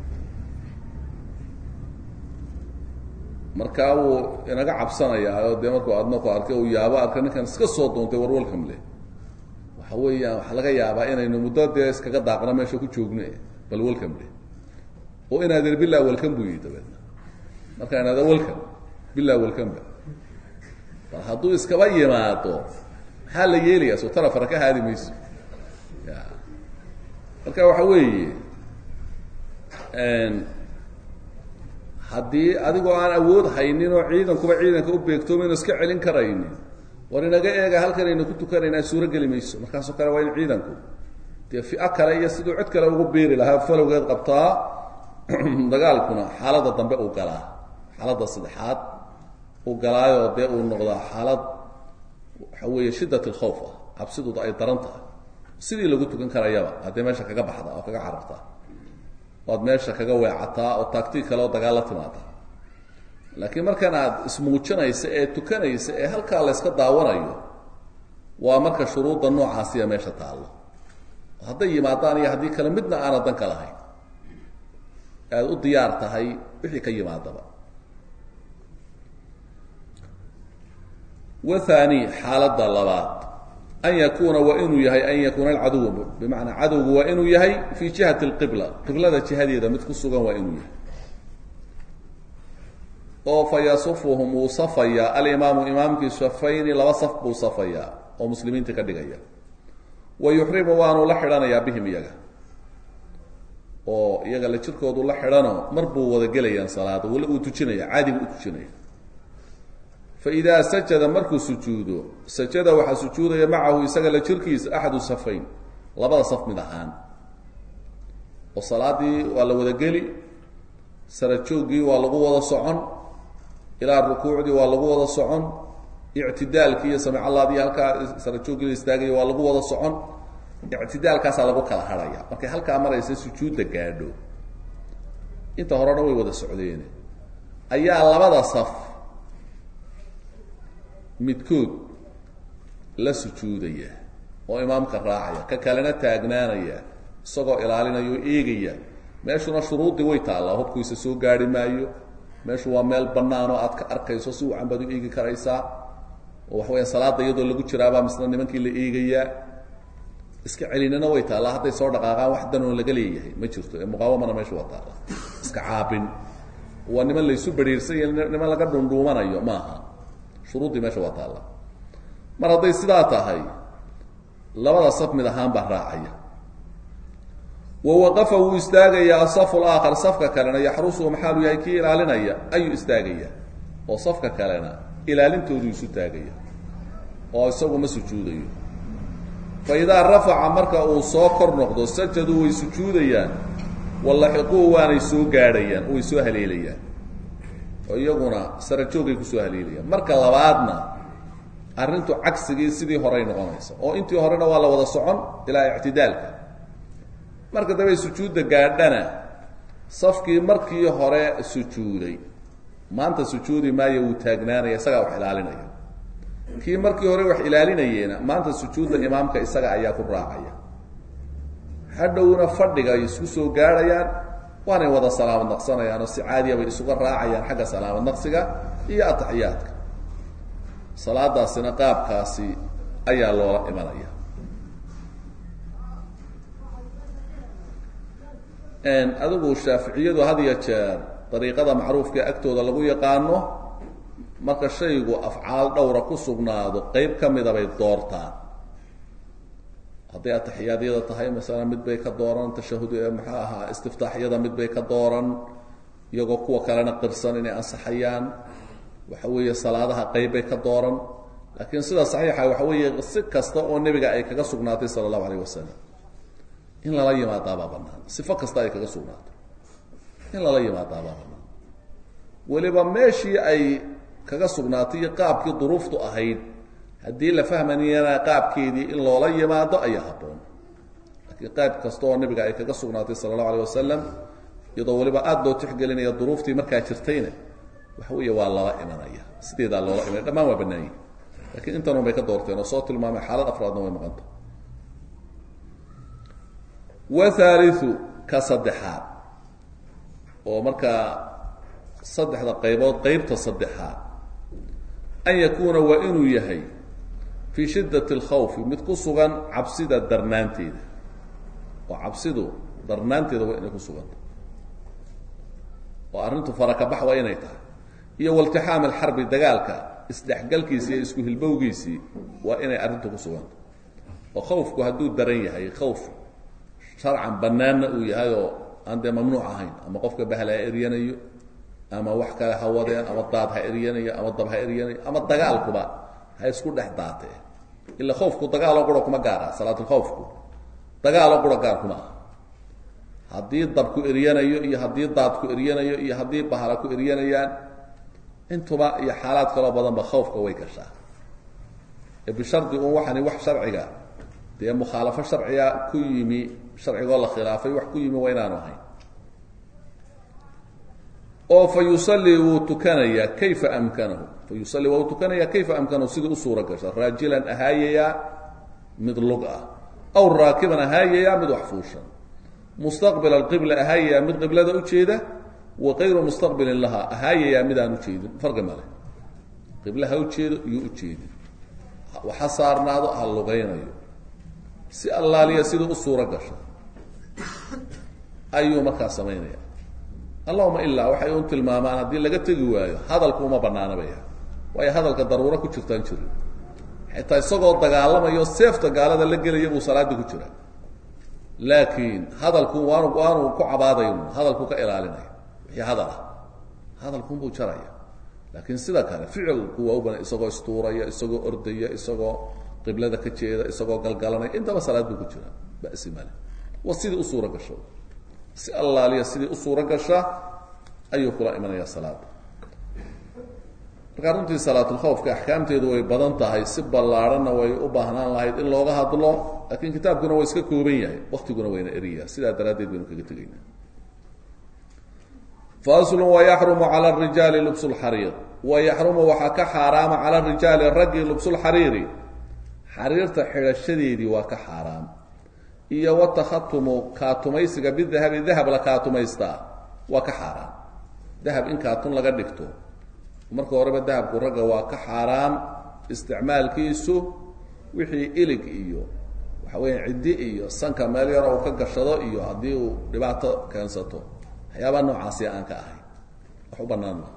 markaa wuu inaga cabsanayaa oo dee markuu adna ku arkay uu yaabo arka ninkan iska soo doontay war welcome day waxa weeyaan waxaa laga yaabaa inaynu muddo dee iskaga daaqno meesha ku joogno bal welcome day oo inaadeer bilaa welcome buu yihi dabeedna markaa inaada welcome bilaa welcome ba bal hadduu iskaba yimaado maxaa la yeelayaa soo tarafara ka haadi mayso ya marka waxa weeye haddii adigoo aan awood haynin oo ciidankuba ciidanka u beegtoomayno iska celin karaynin war inaga eega halkanaynu ku tukanaynaa suuro geli mayso markaasoo kale waa in ciidanku dee fio kale iyo siduu cid kale ugu beeri lahaa falowgeed qabtaa dagaalkuna xaaladda dambe uu galaa xaaladda saddexaad uu galaayoo dee uu noqdaa xaalad waxa weeye shiddat alkhawf ah cabsiduda ay daran tahay sidii lagu tukan karayaba haddii meesha kaga baxda oo kaga carartaa oad meesha kaga weecataa oo taagtii kale oo dagaal la timaada laakiin markan aad ismuujinaysa ee tukanaysa ee halkaa la yska daawanayo waa marka shuruudda noocaasiya meesha taallo hadday yimaadaan iyo haddii kale midna aanad dan ka lahayn aada u diyaar tahay wixii ka yimaadaba wathani xaaladda labaad an yakuuna waa inuu yahay an yakuuna alcaduw bimacnaa cadowgu waa inuu yahay fii jihati alqibla qiblada jihadeeda mid ku sugan waa inuu yahay oo fa yasufuhum wuu safayaa alimaamu imaamkii safayni laba saf buu safayaa oo muslimiinta ka dhigaya wa yuxrimu waanu la xidhanayaa bihim iyaga oo iyaga la jirkoodu la xidhano mar buu wada gelayaan salaada wala uu tujinaya caadi buu u tujinaya fa idaa sajada markuu sujuudo sajada waxaa sujuudaya macahu isaga la jirkiisa axadu safayn labada saf mid ahaan oo salaadii waa la wada geli sarajooggii waa lagu wada socon ilaa rukuucdii waa lagu wada socon ictidaalkii iyo samicalaadii halkaa sarajooggii la istaagaya waa lagu wada socon ictidaalkaasaa lagu kala hadhaya markay halkaa maraysa sujuudda gaadho inta horena way wada socdeen ayaa labada saf midkood la sujuudaya oo imaamka raacaya ka kalena taagnaanaya isagoo ilaalinaya oo eegaya meeshuna shuruuddii way taallaa hubkiisa soo gaari maayo meeshu waa meel bannaan oo aad ka arkayso si wacan baad u eegi karaysaa oo waxa weya salaada iyadoo lagu jiraabaa misna nimankii la eegayaa iska celinina way taallaa hadday soo dhaqaaqaan wax danoo laga leeyahay ma jirto ee muqaawamana meesha waa taalla iska caabin waa niman laysu bariirsan iyo niman laga dhundhuumanayo maaha shuruuddii meesha waa taalla mar hadday sidaa tahay labada saf mid ahaan baa raacaya wa waqafa wuu istaagayaa asafu laakhar safka kalena yaxrusuhu maxaalu yahay kii ilaalinaya ayuu istaagaya oo safka kalena ilaalintoodu isu taagaya oo isagu ma sujuudayo fa idaa rafaca marka uu soo kor noqdo sajaduu way sujuudayaan wallaxiquhu waanay soo gaadhayaan way soo haleelayaan oo iyaguna sarajoogay kusoo haleelayaan marka labaadna arrintu cagsigii sidii horey noqonaysa oo intii horena waa la wada socon ilaa ictidaalka marka dambe sujuudda gaadhana safkii markii hore sujuuday maanta sujuudi maayo wuu taagnaanaya isagaa wax ilaalinaya kii markii hore wax ilaalinayeena maanta sujuudda imaamka isaga ayaa ku raacaya hadhowna fadhiga ay isku soo gaadhayaan waanay wada salaamad naqsanayaan oo si caadiya bay isuga raacayaan xagga salaamad naqsiga iyo ataxiyaadka salaadaasina qaabkaasi ayaa loola imanaya adigu shaaficiyadu had iyo jeer dariiqada macruufka agtooda lagu yaqaano marka shaygu afcaal dhowra ku sugnaado qeyb ka mida bay doortaan hadday atixiyaadyada tahay masalan mid bay ka dooran tashahud maxaa ahaa istiftaaxyada mid bay ka dooran iyagoo kuwa kalena qirsan inay ansaxayaan waxa weeye salaadaha qeyb bay ka dooran laakiin sida saxiixa waxa weeye si kasta oo nebiga ay kaga sugnaatay sala allahu alayh wasalam in lala yimaadaabaa banaan sifo kasta ay kaga sugnaatay in lala yimaadaabaa banaan weliba meeshii ay kaga sugnaatay iyo qaabkii duruuftu ahayd haddii la fahmanayana qaabkeedii in loola yimaado ayaa habboon laakiin qayb kasta oo nebiga ay kaga sugnaatay sala allahu alayh wasalam iyadoo weliba aada loo tixgelinaya duruuftii markaa jirtayna waxa weeye waa lala imanaya sideedaa loola imanaya dhammaan waa banaanyihi lakiin intanun bay ka doorteen oo soo tilmaamay xaalad afraadna way maqanta wahaaliu ka saddexaad oo markaa saddexda qaybood qeybta saddexaad an yakuuna waa inuu yahay fii shiddati alkhawfi mid ku sugan cabsida darnaanteeda oo cabsidu darnaanteeda waa inay ku suganta oo arrintu farakabax waa inay tahay iyo waltixaam alxarbi dagaalka isdhexgalkiisii iyo isku hilbowgiisii waa inay arrintu ku suganta oo khawfku hadduu daran yahay khawf sharcan banaanna uu yahay oo aan dee mamnuuc ahayn ama qofka bahla ha eryanayo ama wax kale ha wadeen ama daad ha eryanayo ama dab ha eryanayo ama dagaalkuba ha isku dhex daatee ila khawfku dagaaloo qura kuma gaara salaatulkhawfku dagaaloo qura gaar kuma ah haddii dabku eryanayo iyo haddii daadku eryanayo iyo haddii bahala ku eryanayaan intuba iyo xaalaad kaloo badanba khawfka way gashaa ee bishardi un waxani wax sharciga dee mukhaalafo sharciga ku yimi sharcigoo la khilaafay wax ku yimi waa inaanu ahayn oo fa yusallii wuu tukanayaa kayfa amkanahu fa yusallii waa uu tukanayaa kayfa amkanahu sidii u suuro gasha raajilan ahaayayaa mid lug ah aw raakiban ahaayayaa mid wax fuushan mustaqbil alqibla ahaayayaa mid qiblada ujeeda wa kayru mustaqbilin laha ahaayayaa mid aan ujeedin farqi male qibla ha ujeedo iyo ujeedin waxa saarnaado ha lugaynayo si allaaliya sidii u suuro gasho ayuu markaa samaynaya allahuma ilaa waxay un tilmaamaan haddii laga tegi waayo hadalku uma banaanabaya waayo hadalka daruuro ku jirtaan jirin xitaa isagoo dagaalamayo seefta gaalada la gelaya buu salaadii ku jira laakiin hadalku waanu waanu ku cabaadayn hadalku ka ilaalinaya wixii hadal ah hadalkunbuu jaraya laakiin sida kale ficilku waa u bana isagoo istuuraya isagoo ordaya isagoo qiblada ka jeeda isagoo galgalanaya intaba salaad buu ku jira basi male waa sidii u suuro gasho si allaaliya sidii u suuro gasha ayuu kula imanaya salaada markaa runtii salaatulkhawfka axkaamteedu way badan tahay si ballaarhanna way u baahnaan lahayd in looga hadlo laakiin kitaabkuna waa iska kooban yahay waktiguna wayna eriya sidaa daraaddeed baynu kaga tegayna faslu wayaxrumu cala rijaali lubsu lxariir wayaxrumu waxaa ka xaaraama cala rijaali raggii lubsulxariiri xariirta xidhashadeedii waa ka xaaraam iyo watakhatumu kaatumaysiga bidahabi dahab la kaatumaystaa waa ka xaaraam dahab in kaatun laga dhigto marka horeba dahabku ragga waa ka xaaraam isticmaalkiisu wixii ilig iyo waxa weya ciddi iyo sanka meel yaro uu ka gashado iyo haddii uu dhibaato keensato waxyaabaa noocaasi aan ka ahayn wax u banaan ma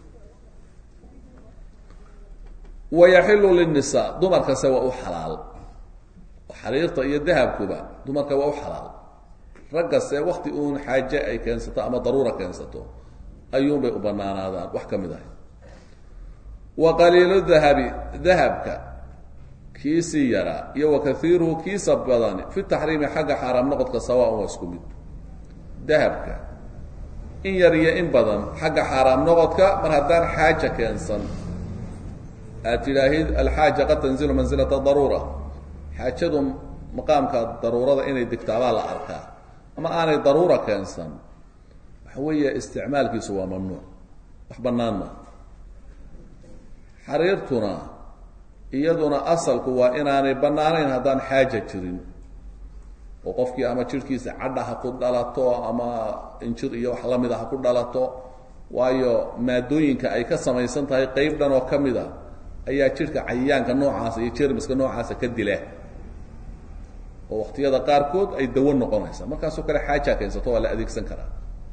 wayaxilu linisaa dumarkase waa u xalaal xariirta iyo dahabkuba dumarka waa u xalaal raggase wakti uun xaaje ay keensato ama daruura keensato ayuunbay u banaanaadaan wax ka mid ahay wa qaliilu dahabi dahabka kiisii yaraa iyo wa kaiiruhu kiisa badani fi taxriimi xagga xaaraam noqodka sawaan waa isku mid dahabka in yar iyo in badan xagga xaaraam noqodka mar haddaan xaaja keensan aad tidhaahid alxaaja qad tanzilu mansilata daruura xaajadu maqaamka daruurada inay degtaabaa la arkaa ama aanay daruura keensan waxa weeye isticmaalkiisu waa mamnuuc wax bannaan ma xariirtuna iyaduna asalku waa inaanay bannaanayn haddaan xaaja jirin oo qofkii ama jirhkiisa cadha ha ku dhalato ama injir iyo wax lamida ha ku dhalato waayo maadooyinka ay ka samaysan tahay qeyb dhan oo ka mid a ayaa jidhka cayayaanka noocaasa iyo jermiska noocaasa ka dila oo waktiyada qaarkood ay dawo noqonaysa markaasoo kale xaaja keensato waa la adeegsan karaa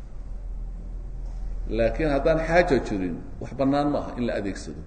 laakiin haddaan xaaja jirin wax bannaan maaha in la adeegsado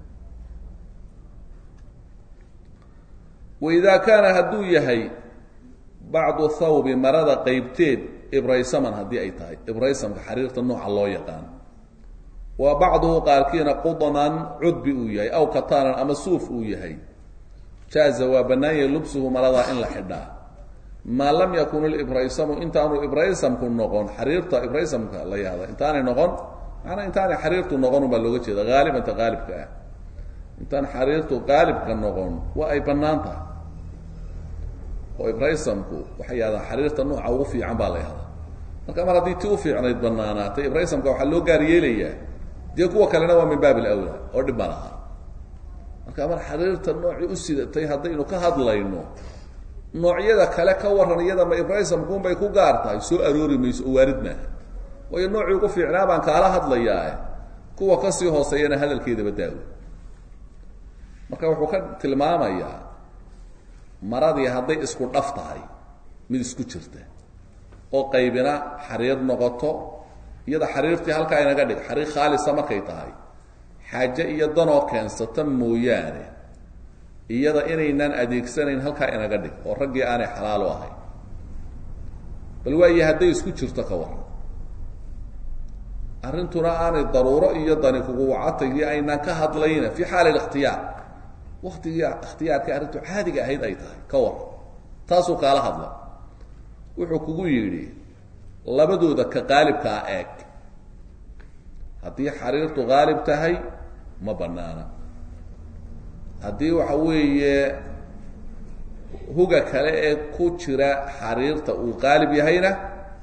waidaa kaana hadduu yahay bacdu thawbi marada qeybteed ibraysaman haddii ay tahay ibraysamka xariirta nooca loo yaqaan wa bacduhu qaarkiina qudnan cudbi uu yahay aw katanan ama suuf uu yahay jaaza waa bannaanyay lubsuhu maradaa in la xidhaa maa lam yakun libraysamu intaanu ibraysamku noqon xariirta ibraysamka la yahda intaanay noqon maanaa intaanay xariirtu noqon baa looga jeeda haalibanta qaalibka ah intaan xariirtu qaalibka noqon waa ay bannaan tahay oo ibraysamku waxay yahdaa xariirta nooca ugu fiican baa la yahdaa marka mar haddii ti u fiicnayd banaanaatay ibraysamka waxaa loo gaar yeelayaa dee kuwa kalena waa min baab alawla oo dhib ma laha marka mar xariirta noocii u sidatay haddaynu ka hadlayno noocyada kale ka waran iyada ma ibraysamkuunbay ku gaar tahay soo aroori mayso oo waarid maaha waayo noocii ugu fiicnaa baan kaala hadlayaa kuwa kasii hooseeyana hadalkeedaba daawo marka wuxuu ka tilmaamayaa maradii hadday isku dhaf tahay mid isku jirta oo qaybina xariir noqoto iyada xariirtii halkaa inaga dhig xariir khaalisa markay tahay xaaje iyo danoo keensata mooyaane iyada inaynaan adeegsanayn halkaa inaga dhig oo raggii aanay xalaalo ahayn bal waayo hadday isku jirto ka waran arrintuna aanay daruuro iyo dani kugu wacatayii aynaan ka hadlayna fi xaali ikhtiyaar waktigii ikhtiyaarkai arrintu caadiga ahayd ay tahay ka waran taasuu kaala hadla wuxuu kugu yidhi labadooda ka qaalibkaa eeg haddii xariirtu qaalib tahay ma banaana haddii waxa weeye huga kale ee ku jira xariirta uu qaalib yahayna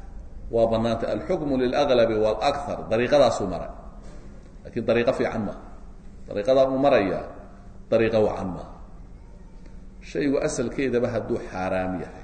waa banaanta alxukmu lilaglabi wاlakar dariiqadaasuu maray lakiin dariiqo fiican maaha dariiqadaa uu maraya dariiqo wacan maaha shaygu asalkeedaba hadduu xaaraam yahay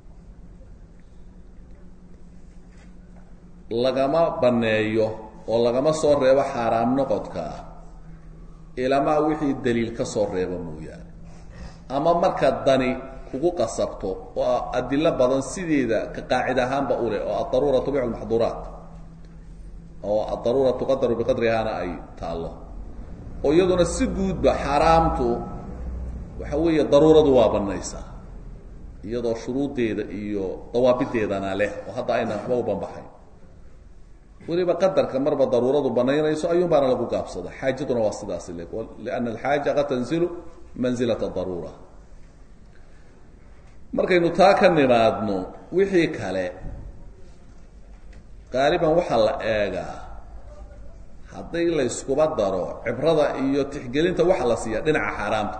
lagama baneeyo oo lagama soo reebo xaaraam noqodkaa ilamaa wixii daliil ka soo reebo mooyaane ama marka dani kugu qasabto oo adilo badan sideeda ka qaacid ahaanba u leh oo adaruura tubicu lmaxduuraat oo adaruura tuqadaru biqadrihaana ay taallo oo iyaduna si guudba xaaraamtu waxa weeye daruuradu waa banaysaa iyadoo shuruuddeeda iyo dawaabideedana leh oo hadda ayna waxba u banbaxayn weliba qadarka marba daruuradu banaynayso ayuun baana lagu gaabsada xaajaduna waa sidaasi le liana alxaaja qad tanzilu manzilat daruura markaynu taa ka nimaadno wixii kale qaaliban waxaa la eegaa hadday layskuba daro cibrada iyo tixgelinta waxa la siiya dhinaca xaaraamta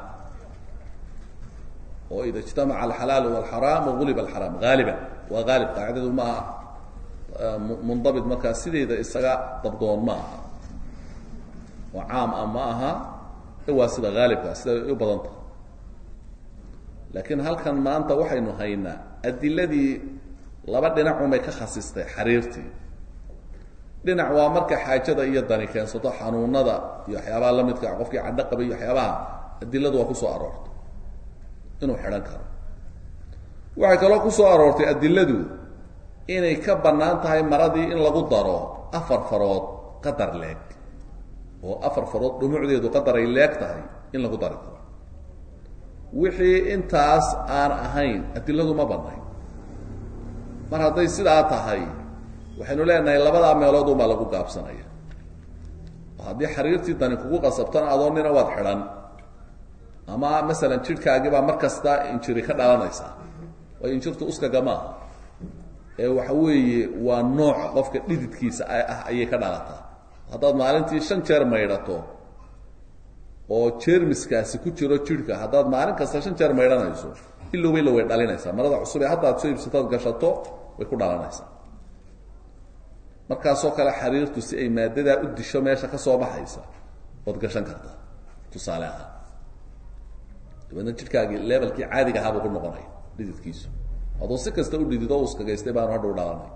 oo ida ijtamaca alxalaalu walxaraam waguliba alxaraam haaliban waa haalib qaacidadu maaha mundabit markaa sideeda isaga dabdoon ma aha oo caam ah ma aha waa sida haalibka sida u badan tahay laakiin halkan maanta waxaynu haynaa adiladii laba dhinacunbay ka khasistay xariirtii dhinac waa marka xaajada iyo dani keensato xanuunada iyo waxyaabaha la midka qofkii cadho qabay iyo waxyaabaha adiladu waa kusoo aroortay inuu xidhan karo waxay kaloo kusoo aroortay adiladu inay ka bannaan tahay maradii in lagu daro afar farood qadar leeg oo afar farood dhumucdeedu qadar ay leeg tahay in lagu dari karo wixii intaas aan ahayn adiladu ma bannayn mar hadday sidaa tahay waxaynu leenahay labadaa meelood unbaa lagu gaabsanaya oo haddii xariirtii dani kugu qasabtana adoo nina waad xidhan ama masalan jidhkaagibaa mar kasta injiri ka dhalanaysaa waayo injirtu uskaga maaha ee waxa weeye waa nooc qofka dhididkiisa ah ayay ka dhalataa haddaad maalintii shan jeer maydhato oo jermiskaasi ku jiro jidhka haddaad maalin kasta shan jeer maydhanayso ilowba ilow way dhalinaysaa marada cusub ee hadda ad soo iibsatood gashato way ku dhalanaysaa markaasoo kale xariirtu si ay maadadaa u disho meesha ka soo baxaysa ood gashan kartaa tusaale ahaan dabeedna jidhkaagii levelkii caadiga ahaa buu ku noqonaya dhididkiisu adoo si kasta u dhidido o uskagaystay baanu hadha u dhalanay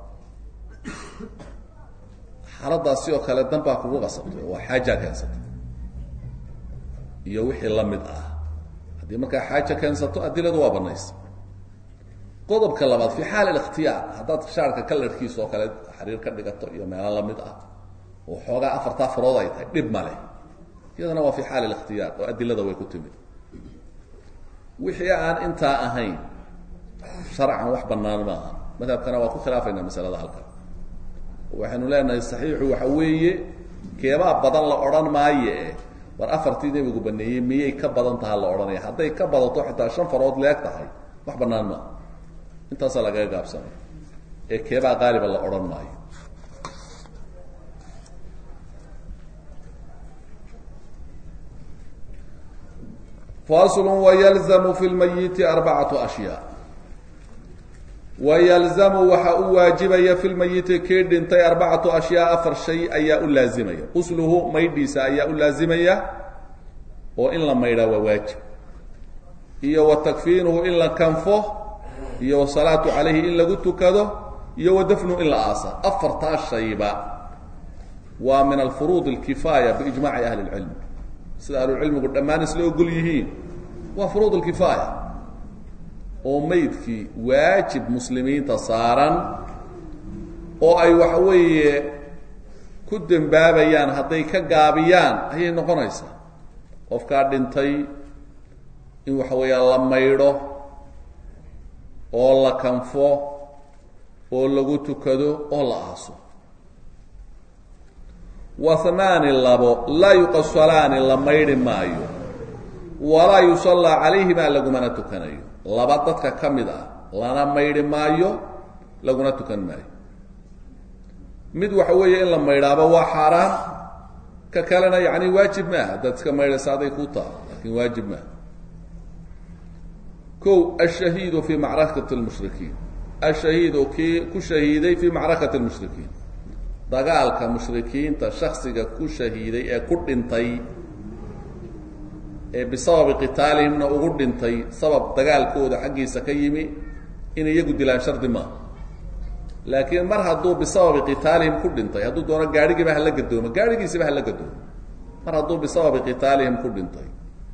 xaaladaasi oo kale dan baa kugu qasabtay oo waa xaajaa keensatay iyo wixii la mid ah haddii markaa xaaja keensato adiladu waa banaysa qodobka labaad fi xaal اlاkhtiyaar haddaad shaarka kalarkiisa oo kale xariir ka dhigato iyo meelo lamid ah oo xoogaa afartaa farood ay tahay dhib male iyadana waa fi xaal اlاkhtiyaar oo adilada way ku timid wixii aan intaa ahayn sharcan wax banaan maaha madhabkana waa ku khilaafayna masalada halkan waxaynu leenahay saxiixu waxa weeye keebaa badan la odhan maaye war afartii nebigu baneeyey miyay ka badan taha la odhanaya hadday ka badato xitaa shan farood leeg tahay wax banaan maaha intaasaa lagaga gaabsanay ee keebaa qaaliba la odhan maayo fasl wylzamu fi lmayiti arbacatu ashyaa wayalzamu waxa u waajibaya fi lmayiti kii dhintay arbacatu ashyaa afar shay ayaa u laazimaya qusluhu maydhiisa ayaa u laazimaya oo in la maydhaa waa waajib iyo wa takfiinuhu in la kanfo iyo wasalaatu calayhi in lagu tukado iyo wa dafnuhu in la aasa afartaa shayba waa min alfuruud alkifaaya biijmaci ahli lcilm sida ahlucilmigu dhammaan isla ogol yihiin waa furuud alkifaaya oo maydkii waajib muslimiinta saaran oo ay waxa weeye ku dembaabayaan hadday ka gaabiyaan ayay noqonaysaa qofkaa dhintay in waxa weeya la maydho oo la kanfo oo lagu tukado oo la aaso wahnaani labo laa yuqasalaani la maydhi maayo walaa yusallaa calayhimaa lagumana tukanayo laba dadka ka mid ah lana maydhi maayo laguna tukan maayo mid waxa weeye in la maydhaaba waa xaaraan ka kalena yani waajib maaha haddaad iska maydhaysa aday ku taha laakin waajib maaha ko ashahiidu fi macrakati lmushrikiin ashahiidu kii ku shahiiday fii macrakati lmushrikiin dagaalka mushrikiinta shaksiga ku shahiiday ee ku dhintay ee bisababi qitaalihimna ugu dhintay sabab dagaalkooda xaggiisa ka yimi in iyagu dilaan shardi maaha laakiin mar hadduu bisababi qitaalihim ku dhintay hadduu doono gaadhigiiba hala gadoomo gaadhigiisiba hala gadoomo mar hadduu bisababi qitaalihim ku dhintay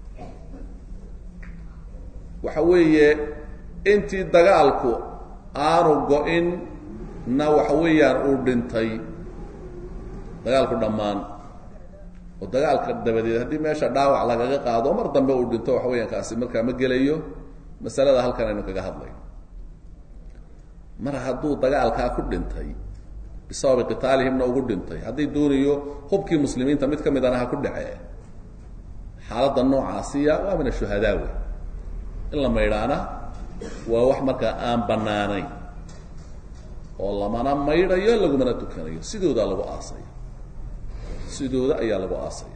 waxa weeye intii dagaalku aanu go-in na waxa weeyaan uu dhintay dagaalku dhammaan oo dagaalka dabadeed haddii meesha dhaawac lagaga qaado mar dambe uu dhinto waxa weeyaan kaasi markaa ma gelayo masalada halkan aynu kaga hadlayno mar hadduu dagaalkaa ku dhintay bisababi qitaalihimna ugu dhintay haddii doonayo hubkii muslimiinta mid ka midana ha ku dhacee xaaladda noocaasiya waa min ashuhadaa wey in la maydhaana waa wax markaa aan banaanayn oo lamana maydhayo lagumana tukanayo sidoodaa lagu aasaya sidooda ayaa lagu aasaya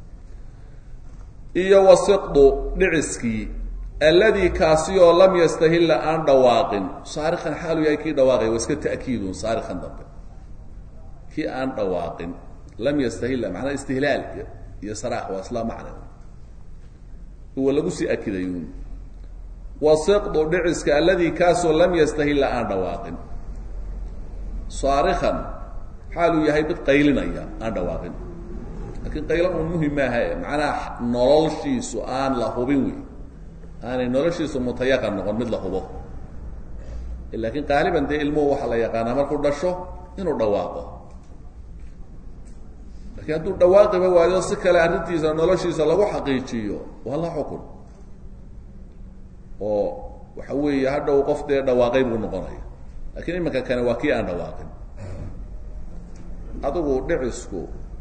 iyo wasiqdu dhiciskii alladii kaasi oo lam yastahilla aan dhawaaqin saarikan xaalu yahay kii dhawaaqay waa iska ta'kiidun saarikan dambe kii aan dhawaaqin lam yastahilla macnaa istihlaal iyo saraax waa isla macna uwa lagu sii akidayun wasiqdu dhiciska alladii kaasoo lam yastahilla aan dhawaaqin saarikan xaaluu yahay mid qaylinaya aan dhawaaqin laakiin qaylo un muhim maaha macnaha noloshiisu aan la hubin wey aanay noloshiisu mutayaqan noqon mid la hubo laakiin qaaliban dee ilmuhu waxaa la yaqaanaa markuu dhasho inuu dhawaaqo laakiin hadduu dhawaaqiba waayo si kale arrintiisa noloshiisa lagu xaqiijiyo waa la xukun oo waxa weeye hadhow qof dee dhawaaqay buu noqonaya lakiin iminka kane waa kii aan dhawaaqin adigu dhicisku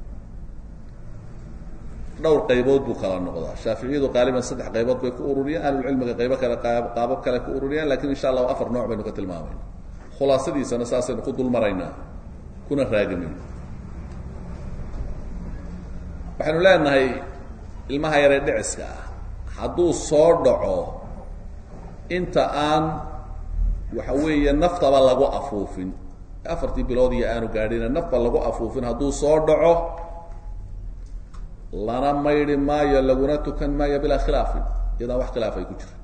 dhowr qaybood buu kala noqdaa shaaficiyadu qaaliban saddex qaybood bay ku ururiyeen ahlulcilmiga qaybo kale qaabab kale ku ururiyeen lakin insha allahu afar nooc baynu ka tilmaamayna khulaasadiisana saasaynu ku dul maraynaa kuna raagamayna waxaynu leenahay ilmaha yaree dhiciska ah hadduu soo dhaco inta aan waxa weeye naftaba lagu afuufin afartii bilood iyo aanu gaadhina nafba lagu afuufin hadduu soo dhaco lana maydhi maayo laguna tukan maayo bilaa khilaafin iyadaan wax khilaaf ay ku jiro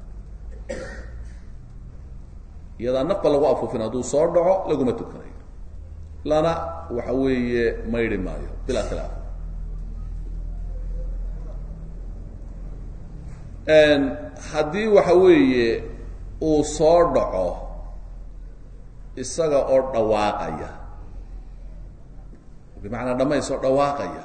iyadaan nafba lagu afuufin hadduu soo dhaco laguma tukanayo lana waxa weeye maydhi maayo bilaa khilaaf haddii waxa weeye uu soo dhaco isaga oo dhawaaqaya bimacnaa dhamaysoo dhawaaqaya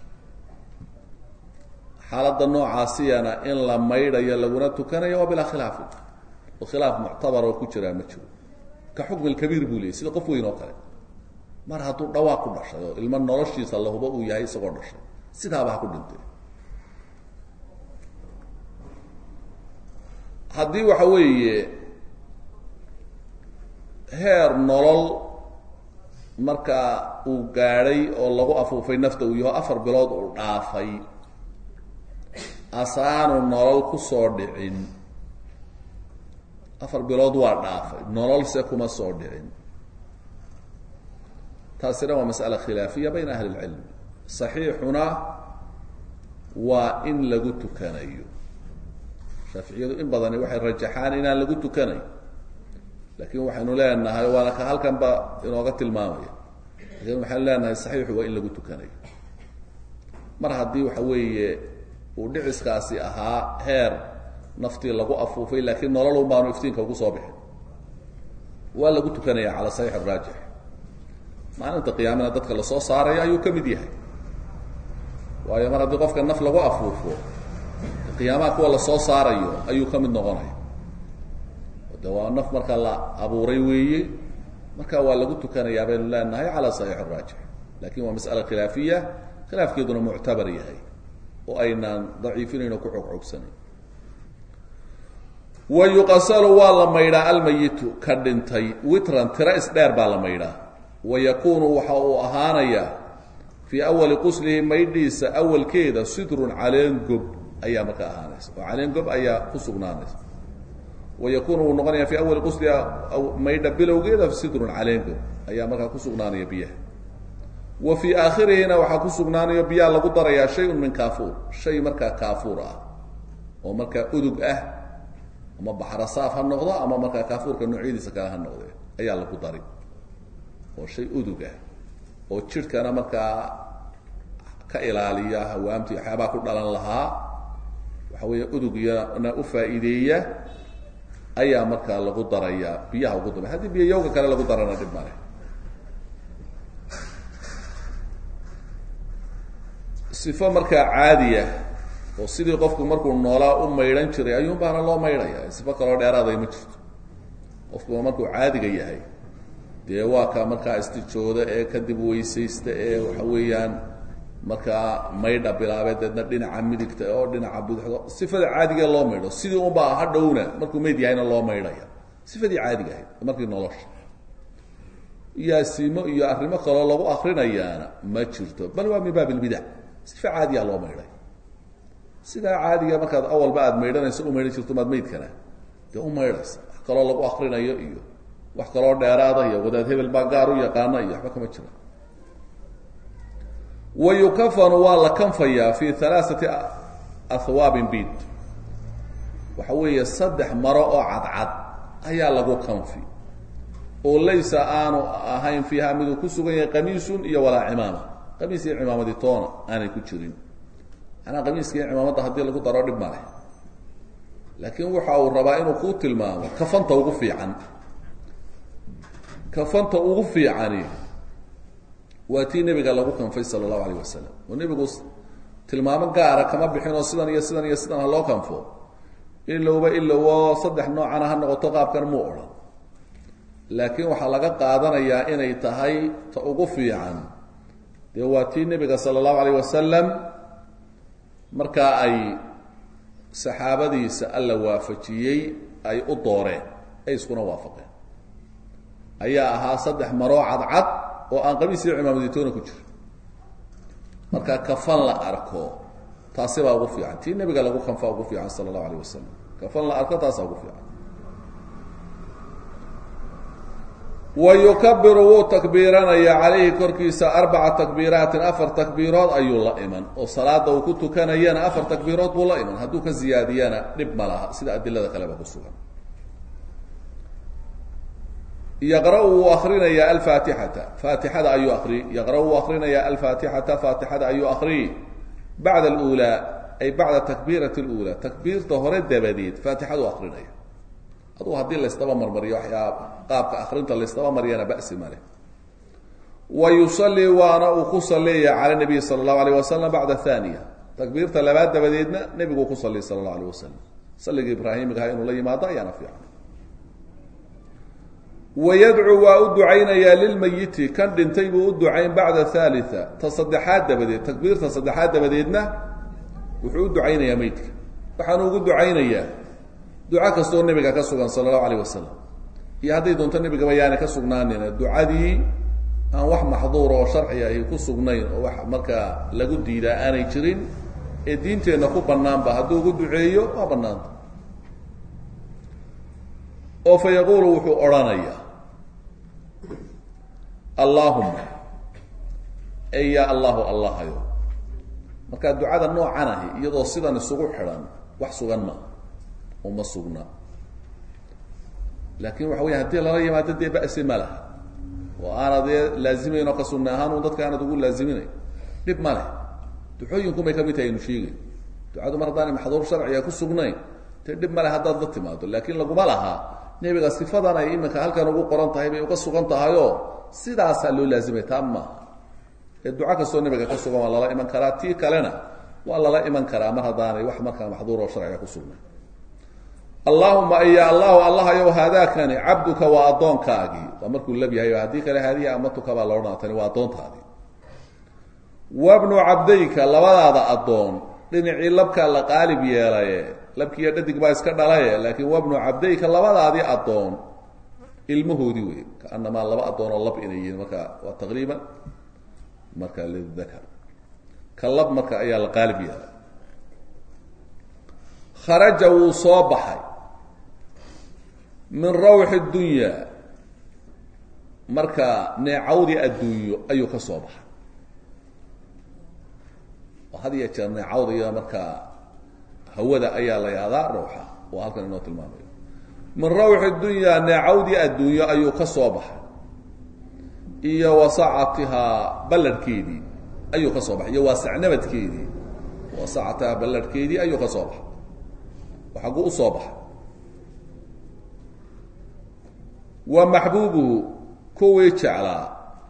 xaaladda noocaasiyana in la maydhayo laguna tukanayo waa bilaa khilaafin oo khilaaf muctabar oo ku jiraa ma jiro ka xukmi lkabiir buu leeyay sida qof weyn oo kale mar hadduu dhawaaq ku dhashay oo ilmo noloshiisa lahubo uu yahay isagoo dhashay sidaaba ha ku dhintay haddii waxa weeye heer nolol markaa uu gaadhay oo lagu afuufay nafta uu yaho afar bilood uu dhaafay asaanu nolol ku soo dhicin afar bilood waa dhaafay nololse kuma soo dhicin taasina waa mas'ala khilaafiya bayna ahli اlcilmi saxiixuna waa in lagu tukanayo shaaficiyadu in badani waxay rajaxaan inaan lagu tukanayn laakiin waxaynu leenahay waana ka halkan ba inooga tilmaamaya lakin waxaynu leenahay saxiixu waa in lagu tukanayo mar haddii waxa weeye uu dhiciskaasi ahaa heer naftii lagu afuufay laakiin nololun baanu iftiinka ugu soo bixin waa lagu tukanaya cala saxiix araajix maalinta qiyaamana dadka lasoo saarayo ayuu ka mid yahay waayo mar haddii qofka naf lagu afuufo qiyaamaha kuwa lasoo saarayo ayuu ka mid noqonaya de waa naf marka la abuuray weeye marka waa lagu tukanayaa baynu leenahay cala saxiix araajix lakin waa mas'ala khilaafiya khilaafkeeduna muctabar yahay oo aynaan daciifinayn oo ku xoogxoogsanayn wa yuqasalu waa la maydhaa almayitu ka dhintay witran tiro isdheer baa la maydhaa wa yakunu waxa uu ahaanayaa fii awali quslihi maydhiisa awalkeeda sidrun caleen gob ayaa marka ahaanaysa oo caleen gob ayaa ku sugnaanaysa wayakunu wuu noqonaya fi awali qusli maydha bilowgeeda sidrun caleengo ayaa markaa ku sugnaanaya biyaha wa fii aakhirihina waxaa ku sugnaanayo biyaha lagu darayaa shay-un min kaafuur shay markaa kaafuur ah oo markaa udug ah ama baxrasaaf ha noqdo ama markaa kaafuurka noocyadiisa kale ha noqde ayaa lagu dari oo shay udug ah oo jidhkana markaa ka ilaaliya hawaamtii waxyaabaa ku dhalan lahaa waxa weeya udugyana u faa'iideeya ayaa markaa lagu darayaa biyaha ugu dambey haddii biyo yowga kale lagu darana dhib male sifo markaa caadiya oo sidii qofku markuu noolaa u maydhan jiray ayuun baana loo maydhaya sifo kaloo dheeraaday ma jirto qofkuba markuu caadiga yahay dee waa ka markaa istijooda ee kadib weysaysta ee waxa weeyaan markaa maydha bilaabee deedna dhinaca midigta oo dhinaca bidixdo sifada caadigae loo maydho sidii unbaa ha dhowna markuu meyd yahayna loo maydhaya sifadii caadiga ahayd markii nolosha yaasiimo iyo arrimo kaloo lagu akrinayaana ma jirto bal waa min baab ilbidac sifa caadiya loo maydhay sidaa caadiga markaad awalba aad maydhanayso u maydhan jirto maad maydkana dee u maydhaysa wax kaloo lagu akrinayo iyo wax kaloo dheeraada iyo wadaad hebel baa gaar u yaqaana iyo waxba kama jira wa yukafanu waa la kanfayaa fi halaaثati ahwaabin bid waxa weeye saddex maro oo cadcad ayaa lagu kanfi oo laysa aanu ahayn fiiha miduu ku sugan yahay qamiisun iyo walaa cimaama qamiis iyo cimaamadii toona aanay ku jirin manaa qamiiska iyo cimaamadda haddii lagu daro dhib maleh laakiin waxa uu rabaa inuu kuu tilmaamo kafanta ugu fiican kafanta ugu fiicani waa tii nebiga lagu kanfay sala allahu alayh wasalam oo nebigu tilmaamo gaara kama bixin oo sidan iyo sidan iyo sidan ha loo kanfo ilowba ilowo saddex noocana ha noqoto qaabkan muu odhan laakiin waxaa laga qaadanayaa inay tahay ta ugu fiican dee waa tii nebiga sala allahu alayh wasalam markaa ay saxaabadiisa alla waafajiyey ay u dooreen ay iskuna waafaqeen ayaa ahaa saddex maroo cadcad oo aan qamiis iyo cimaamaditoona ku jiro marka kafan la arko taasi baa ugu fiican tii nebiga lagu kanfaa ugu fiican sala allahu alayh wasalam kafan la arko taasaa ugu fiican wa yukabiru wuu takbiiranaya calayhi korkiisa arbaca takbiiraatin afar takbiirood ayuu la iman oo salaada uu ku tukanayana afar takbiirood buu la iman hadduu ka ziyaadiyana dhib ma laha sida adilada kaleba ku sugan yaqra-u wuu akrinayaa alfaatixata faatixada ayuu akri yaqra-u wuu akrinayaa alfaatixata faatixada ayuu akri bacda alulaa ay bacda takbiirati اlula takbiirta hore dabadeed faatixadu akrinaya adugu haddii laysdaba marmariyo waxyaab qaabka akrinta laysdaba mariyana basi male wa yusalii waana uu ku saleeya cala nabiy sala اllahu alayh wasalam bacda thaniya takbiirta labaad dabadeedna nebiguu ku saliy sala اllahu alayh wasalam salliga ibraahimigaha inuu la yimaado ayaana fiican wayadcuu waa u ducaynayaa lilmayiti kan dhintay buu u ducayn bacda halia ta saddexaad dabadeed takbiirta saddexaad dabadeedna wuxuu u ducaynayaa meydka waxaanu ugu ducaynayaa duco kastoo nebiga ka sugan sala allahu alayh wasalam iyo hadday doonto nebigaba yaana ka sugnaanina ducadii aan wax maxduura oo sharci ahi ku sugnayn oo wax markaa lagu diidaa aanay jirin ee diinteenna ku bannaanba hadduu ugu duceeyo waa bannaanta oo fa yaquulu wuxuu odhanayaa allaahuma ey ya allahu allahayo markaa ducada noocan ahi iyadoo sidan isugu xidhan wax sugan maaha uma sugna laakin waxa weya hadii lala yimaado dee ba'si ma laha oo aanad dee laazimayn oo ka sunna ahaan un dadka aanad ugu laaziminayn dhib ma leh duxooyinkumay kamid tahay aynu sheegay ducadu mar haddaanay maxduur sharciga ku sugnayn dee dhib male haddaad la timaado laakiin laguma lahaa nebiga sifadan ay iminka halkan ugu qoran tahay bay uga sugan tahayoo sidaasaa loo laazimay taa maaha ee duco kastoo nebiga ka sugan waa lala iman karaa tii kalena waa lala iman karaa mar haddaanay wax markaa maxduur oo sharciga ku sugnayn allahuma ya allahu allahayow haadaakani cabduka waa addoonkaagii waa markuu lab yahay haddii kale haadihi amatuka baa laodhanaa tani waa addoontaadii wabnu cabdayka labadaada addoon dhinacii labkaa la qaalib yeelaye labkiiyo dhadig baa iska dhalaye laakiin wabnu cabdayka labadaadii addoon ilmahoodii wey kaanamaa laba addoon oo lab inay yihiin marka waa taqriiban marka lidakar ka lab marka ayaa la qaalib yeelay kharaja wuu soo baxay min rawxi dunya marka neecawdii adduunyo ayuu ka soo baxay oo had iyo jeer neecawdiga markaa hawada ayaa la yahdaa rawxa oo halkan inoo tilmaamayo min rawxi dunya neecawdii adduunyo ayuu ka soo baxay iyo wasacatihaa ballarhkeedii ayuu ka soo baxay iyo waasacnabadkeedii wasacatihaa ballarhkeedii ayuu ka soo baxay oo xagguu usoo baxay wa maxbuubuhu kuwii jeclaa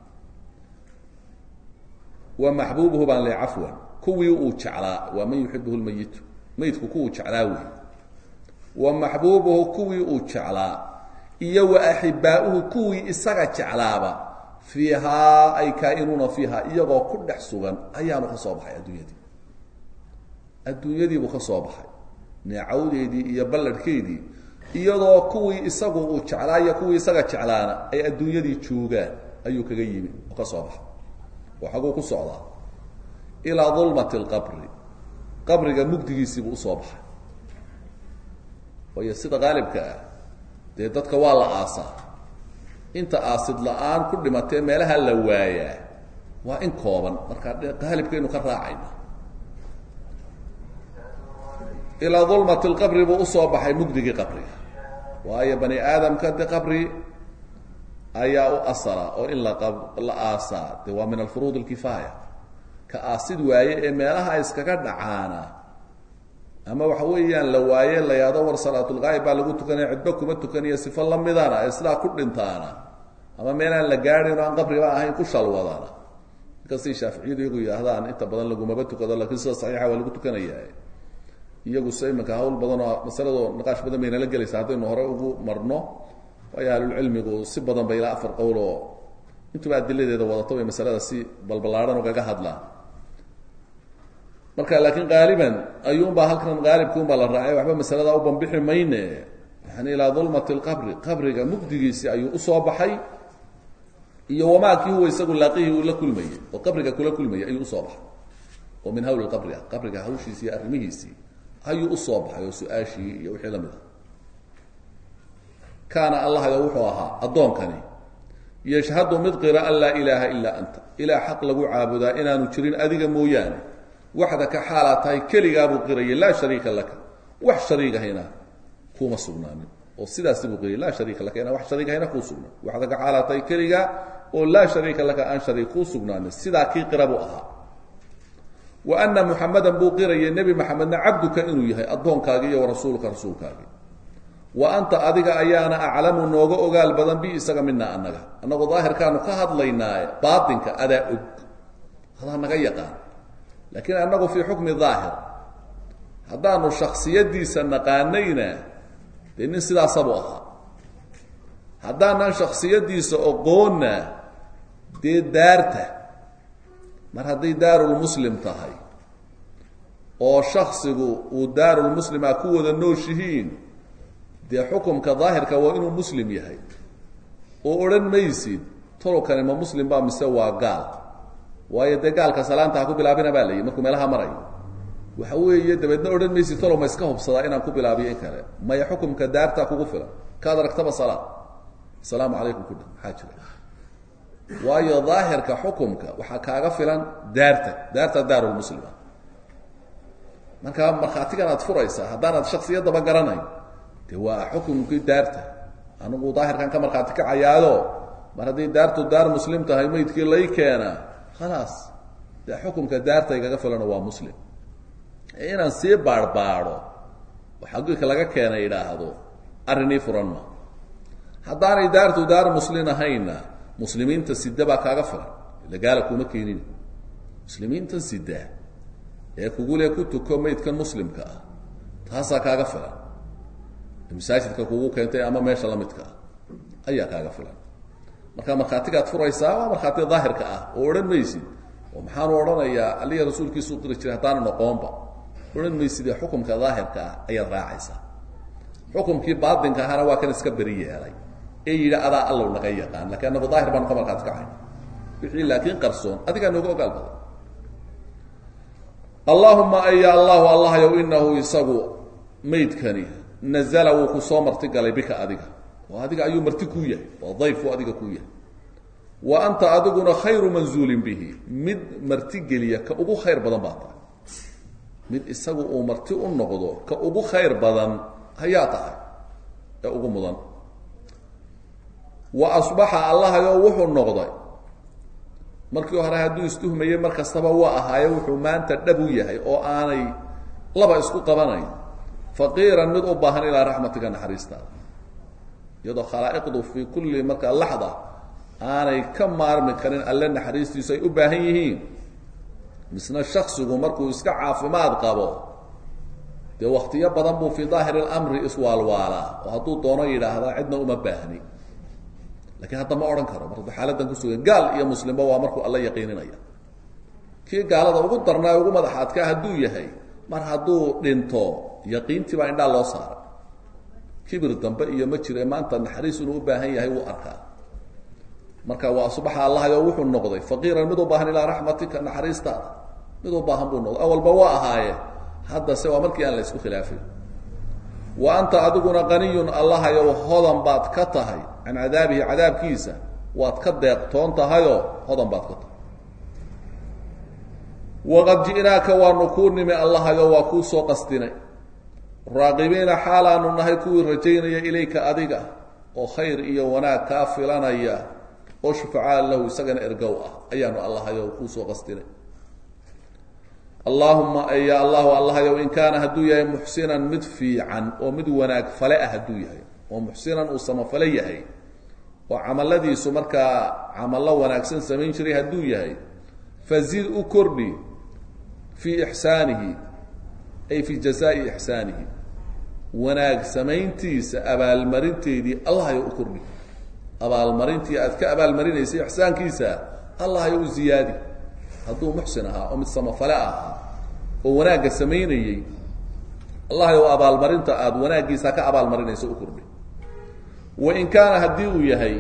wa maxbuubuhu baan le cafwan kuwii uu jeclaa waa man yuxibuhu lmayitu mayidku kuwuu jeclaa wey wa maxbuubuhu kuwii uu jeclaa iyo wa axibaa'uhu kuwii isaga jeclaaba fiihaa ay kaa'inuuna fiihaa iyagoo ku dhex sugan ayaanu ka soo baxay adduunyadii adduunyadiibuu ka soo baxay neecawdeedii iyo ballarhkeedii iyadoo kuwii isagu uu jeclaa iyo kuwii isaga jeclaana ay adduunyadii joogaan ayuu kaga yimi oo ka soo baxay oo xaguu ku socdaa ilaa dulmati alqabri qabriga mugdigiisiibuu usoo baxay waayo sida qaalibka ah dee dadka waa la aasaa inta aasid la-aan ku dhimatee meelaha la waayaa waa in kooban markaa qaalibkaynu ka raacayna ilaa dulmati lqabri buu usoo baxay mugdigii qabriga waayo bani aadamka de qabri ayaa u asala oo in la la aasaa de waa min alfuruud alkifaaya ka aasid waaye ee meelaha iskaga dhacaana ama waxa weeyaan la waaye la yaado war salaatulgaayib baa lagu tukanaya cidba kuma tukaniyo sifo lamidana ee sidaa ku dhintaana ama meelaan la gaadhin oo aan qabriba ahayn ku shalwadana inkastay shaaficiyadu iyagu yidhaahdaan inta badan lagumaba tukado lakiin sida saxiixa waa lagu tukanaya iyagu se iminka hawl badan oo masalado niqaash badan bay nala gelaysa haddaynu hore ugu marno waayo ahlulcilmigu si badan ba ilaa afar qowl oo intuba adiladeeda wadato bay masalada si balballaadhan ugaga hadlaan marka laakiin qaaliban ayuunbaa halkan qaalibkuunbaa la raacay waxba masalada u bambixi mayne yani ilaa dulmati lqabri qabriga mugdigiisii ayuu usoo baxay iyo wamaakii huwa isagu laaqihii uu la kulmayey oo qabriga kula kulmayay ayuu usoo baxay oo min hawli qabri ah qabriga hawshiisii iyo arrimihiisii ayuu usoo baxay oo su-aashii iyo wixii lamid ah kaana allahyo wuxuu ahaa addoonkani yashhadu mid qira an laa ilaaha ilaa anta ilaa xaq lagu caabudaa inaanu jirin adiga mooyaane waxdaka xaalaa tahay keligaabuu qirayay laa shariika laka wax shariigahayna kuma sugnaanin oo sidaasi buu qirayay laa shariika laka inaan wax shariigahayna kuu sugnaan waxdaka xaalaa tahay keligaa oo laa shariika laka aan shariik kuu sugnaanin sidaa kii qira buu ahaa wa ana muxamadan buu qirayay nebi maxamedna cabduka inuu yahay addoonkaagii iyo warasuulka rasuulkaagii wa anta adiga ayaana aclamu nooga ogaal badan bi isaga mina annaga annagoo daahirkaanu ka hadlaynaaye baatinka adaa og adaa naga yaqaan laakiin annagu fii xukmi daahir haddaanu shaksiyadiisa naqaanayna dee nin sidaasabuu ahaa haddaanan shaksiyadiisa oqoonna dee daarta mar hadday daarulmuslim tahay oo shaksigu uu daarulmuslima ku wada nooshihiin dee xukumka daahirka waa inuu muslim yahay oo odhan maysid tolokani ma muslim baa mise waa gaal waayo dee gaalka salaanta ha ku bilaabina baa layihi markuu meelaha marayo waxa weeye dabeedna odhan maysid tolo ma iska hubsadaa inaan ku bilaabiyo in kale maya xukumka daartaa kugu filan kaad aragtaba salaad asalaamu calaykum kudha maxaa jira waayo daahirka xukumka waxaa kaaga filan daarta daarta daarulmuslima marka markhaatigan aad furaysaa haddaanaad shaksiyadaba garanayn de waa xukumkii daarta anigu daahirkan ka markhaati kacayaado mar haddii daartu daar muslim tahay maydkii lay keena khalaas dee xukumka daarta igaga filano waa muslim inaan sii baadhbaadho oo xaqiiqa laga keena idhaahdo arrinii furan ma haddaanay daartu daar muslin ahaynna muslimiinta sida baa kaaga filan ila gaala kuma keenin muslimiinta sida ee kugule ku tuko maydkan muslimka ah taasaa kaaga filan masaajidka kugu keentay ama meesha lamidka ah ayaa kaaga filan marka markhaatigaad furaysaa waa markhaati daahirka ah oo odhan maysid oo maxaanu odhanayaa aliya rasuulkiisuu qiri jiray haddaana noqoonba odhan maysidee xukumka daahirka ah ayaad raacaysaa xukumkii baatinka ahana waa kan iska beri yeelay ee yidhi adaa allow naga yaqaan lakiin anagu daahir baanu ka markhaati kacay wixii laakiin qarsoon adigaa nooga ogaal badan allahuma aya allahu allahyow inahu isagu maydkani nazala wuu ku soo martigalay bika adiga oo adiga ayuu marti kuu yahay waa dayfu adiga kuu yahay wa anta adiguna khayru manzuulin bihi mid marti geliya ka ugu khayr badan baa tahay mid isagu uu marti u noqdo ka ugu khayr badan hayaa tahay ee ugu mudan wa asbaxa allahayo wuxuu noqday markii hore hadduu istuhmayey mar kastaba waa ahaaye wuxuu maanta dhab u yahay oo aanay laba isku qabanayn faqiiran mid u baahan ilaa raxmatika naxariistaada iyadoo khalaa'iqdu fii kulli markaa laxda aanay ka maarmi karin alle naxariistiisu ay u baahan yihiin misna shaksigu markuu iska caafimaad qabo dee waktiyo badan buu fii daahiri اlamri iswaalwaalaa oo hadduu doono yidhaahdaa cidna uma baahni lakiin hadda ma odhan karo marka xaaladan kusugan gaal iyo muslimba waa markuu alla yaqiininaya kii gaalada ugu darnaa ugu madaxaadkaa hadduu yahay mar hadduu dhinto yaqiintii baa indhaa loo saaray kibir dambe iyo ma jire maanta naxariis inuu u baahan yahay wuu arkaa marka waa asbaxa allahayo wuxuu noqday faqiiran mid u baahan ilaa raxmatika naxariistaada mid u baahan buu noqday awalba waa ahaaye haddase waa markii aan la isku khilaafay wa anta adiguna qaniyun allahayow hodan baad ka tahay can cadaabihi cadaabkiisa waad ka deeqtoon tahayoo hodan baad ka tahay waqad ji'naaka waanu kuu nimi allahayo waa kuu soo qastinay raaqibiina xaalaanu nahay kuwii rajaynaya ilayka adiga oo khayr iyo wanaag kaa filanaya oo shufacaa lahu isagana ergow ah ayaanu allahayow kuu soo qastinay allaahuma ya allahu allahayow in kaana hadduu yahay muxsinan mid fiican oo mid wanaag fale ah hadduu yahay oo muxsinan uu samafale yahay oo camaladiisu markaa camallo wanaagsan samayn jiray hadduu yahay fazid u kordhi fii ixsaanihi ay fii jazaa'i ixsaanihi wanaag samayntiisa abaalmarinteedii allahayow u kordhi abaalmarintii aad ka abaalmarinaysay ixsaankiisa allahayow u ziyaadi hadduu muxsin ahaa oo mid samafale ahaa oo wanaagga samaynayey allahayow abaalmarinta aada wanaaggiisa ka abaalmarinayso u kordhi wain kaana haddii uu yahay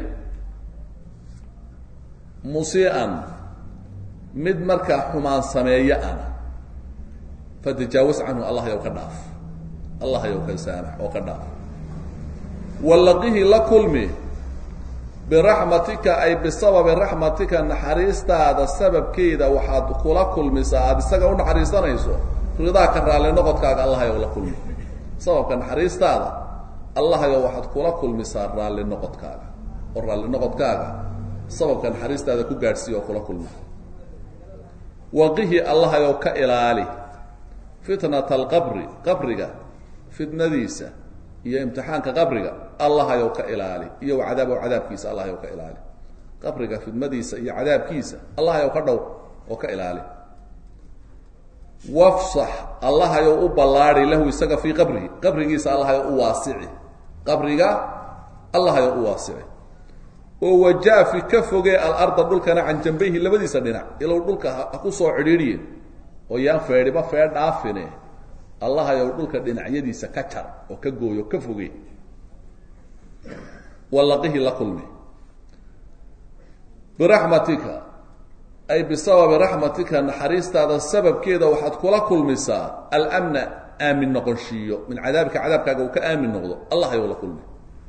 musii'an mid markaa xumaan sameeyo ana fatajaawaz canhu allahayow ka dhaaf allahayow ka saamax oo ka dhaaf wallaqihi la kulmi biraxmatika ay bisababi raxmatika naxariistaada sababkeeda waxaad kula kulmisaa aada isaga u naxariisanayso ridaa ka raalli noqodkaaga allahayow la kulmi sababka naxariistaada allahayow waxaad kula kulmisaa raalli noqodkaaga oo raalli noqodkaaga sababka naxariistaada ku gaadhsiiya oo kula kulmi waqihi allahayow ka ilaali fitnata alqabri qabriga fitnadiisa iyo imtixaanka qabriga allahayow ka ilaali iyo cadaabo cadaabkiisa allahayow ka ilaali qabriga fidmadiisa iyo cadaabkiisa allahayow ka dhow oo ka ilaali wafsax allahayow u ballaadi lahu isaga fii qabrihi qabrigiisa allahayow u waasici qabriga allahayow u waasici oo wajaafi ka fogee alarda dhulkana can jambayhi labadiisa dhinac ilow dhulka ha ku soo cidhiidhiye oo yaan feedhiba fee dhaafine allahayow dhulka dhinacyadiisa ka jar oo ka gooyo ka foge wallaqihi la kulmi biraxmatika ay bisababi raxmatika naxariistaada sababkeeda waxaad kula kulmisaa almna aamin noqonshiiyo min cadaabika cadaabkaaga uu ka aamin noqdo allahayow la kulmi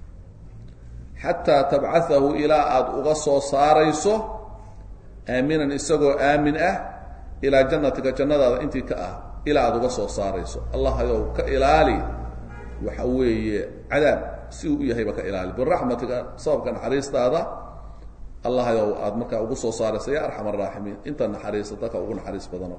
xataa tabcaahu ilaa aada uga soo saarayso aaminan isagoo aamin ah ilaa jannatika jannadaada intii ka ah ilaa aada uga soo saarayso allahayow ka ilaali waxa weeye cadaab si uu u yahayba ka ilaali biraxmatika sababka naxariistaada allahayow aada markaa ugu soo saarayso ya arxam araaximiin inta naxariisa dadka ugu naxariis badano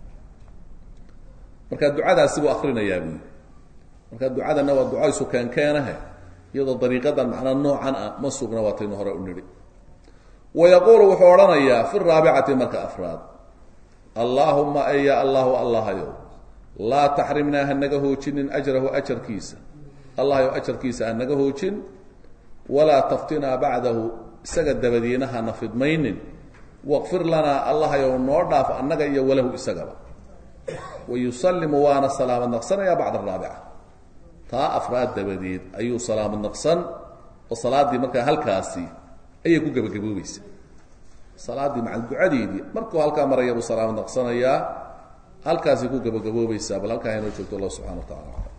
marka ducadaasi buu akrinayaa buyi marka ducadana waa ducaysu keenkeenahe iyadoo dariiqadan macnaa noocan ah ma sugna waataynu hore u nidhi wa yaquulu wuxuu odhanayaa fi raabicati marka afraad allaahuma ay ya allahu allahayow laa taxrimnaa hanaga hoojinin ajrahu ajarkiisa allahayow ajarkiisa hanaga hoojin walaa taftinaa bacdahu isaga dabadiina hana fidmaynin waqfir lanaa allahayow noo dhaaf annaga iyo walahu isagaba wa yusallimu waana salaamad naqsanayaa bacda araabica taa afraad dabadeed ayuu salaamad naqsan oo salaaddii markaa halkaasi ayay ku gebagaboobaysa salaaddii macal ducadeedii markuu halkaa maraya buu salaamad naqsanayaa halkaasay ku gebagaboobaysaa bal halkaa inoo joogto allah subxana wa tacala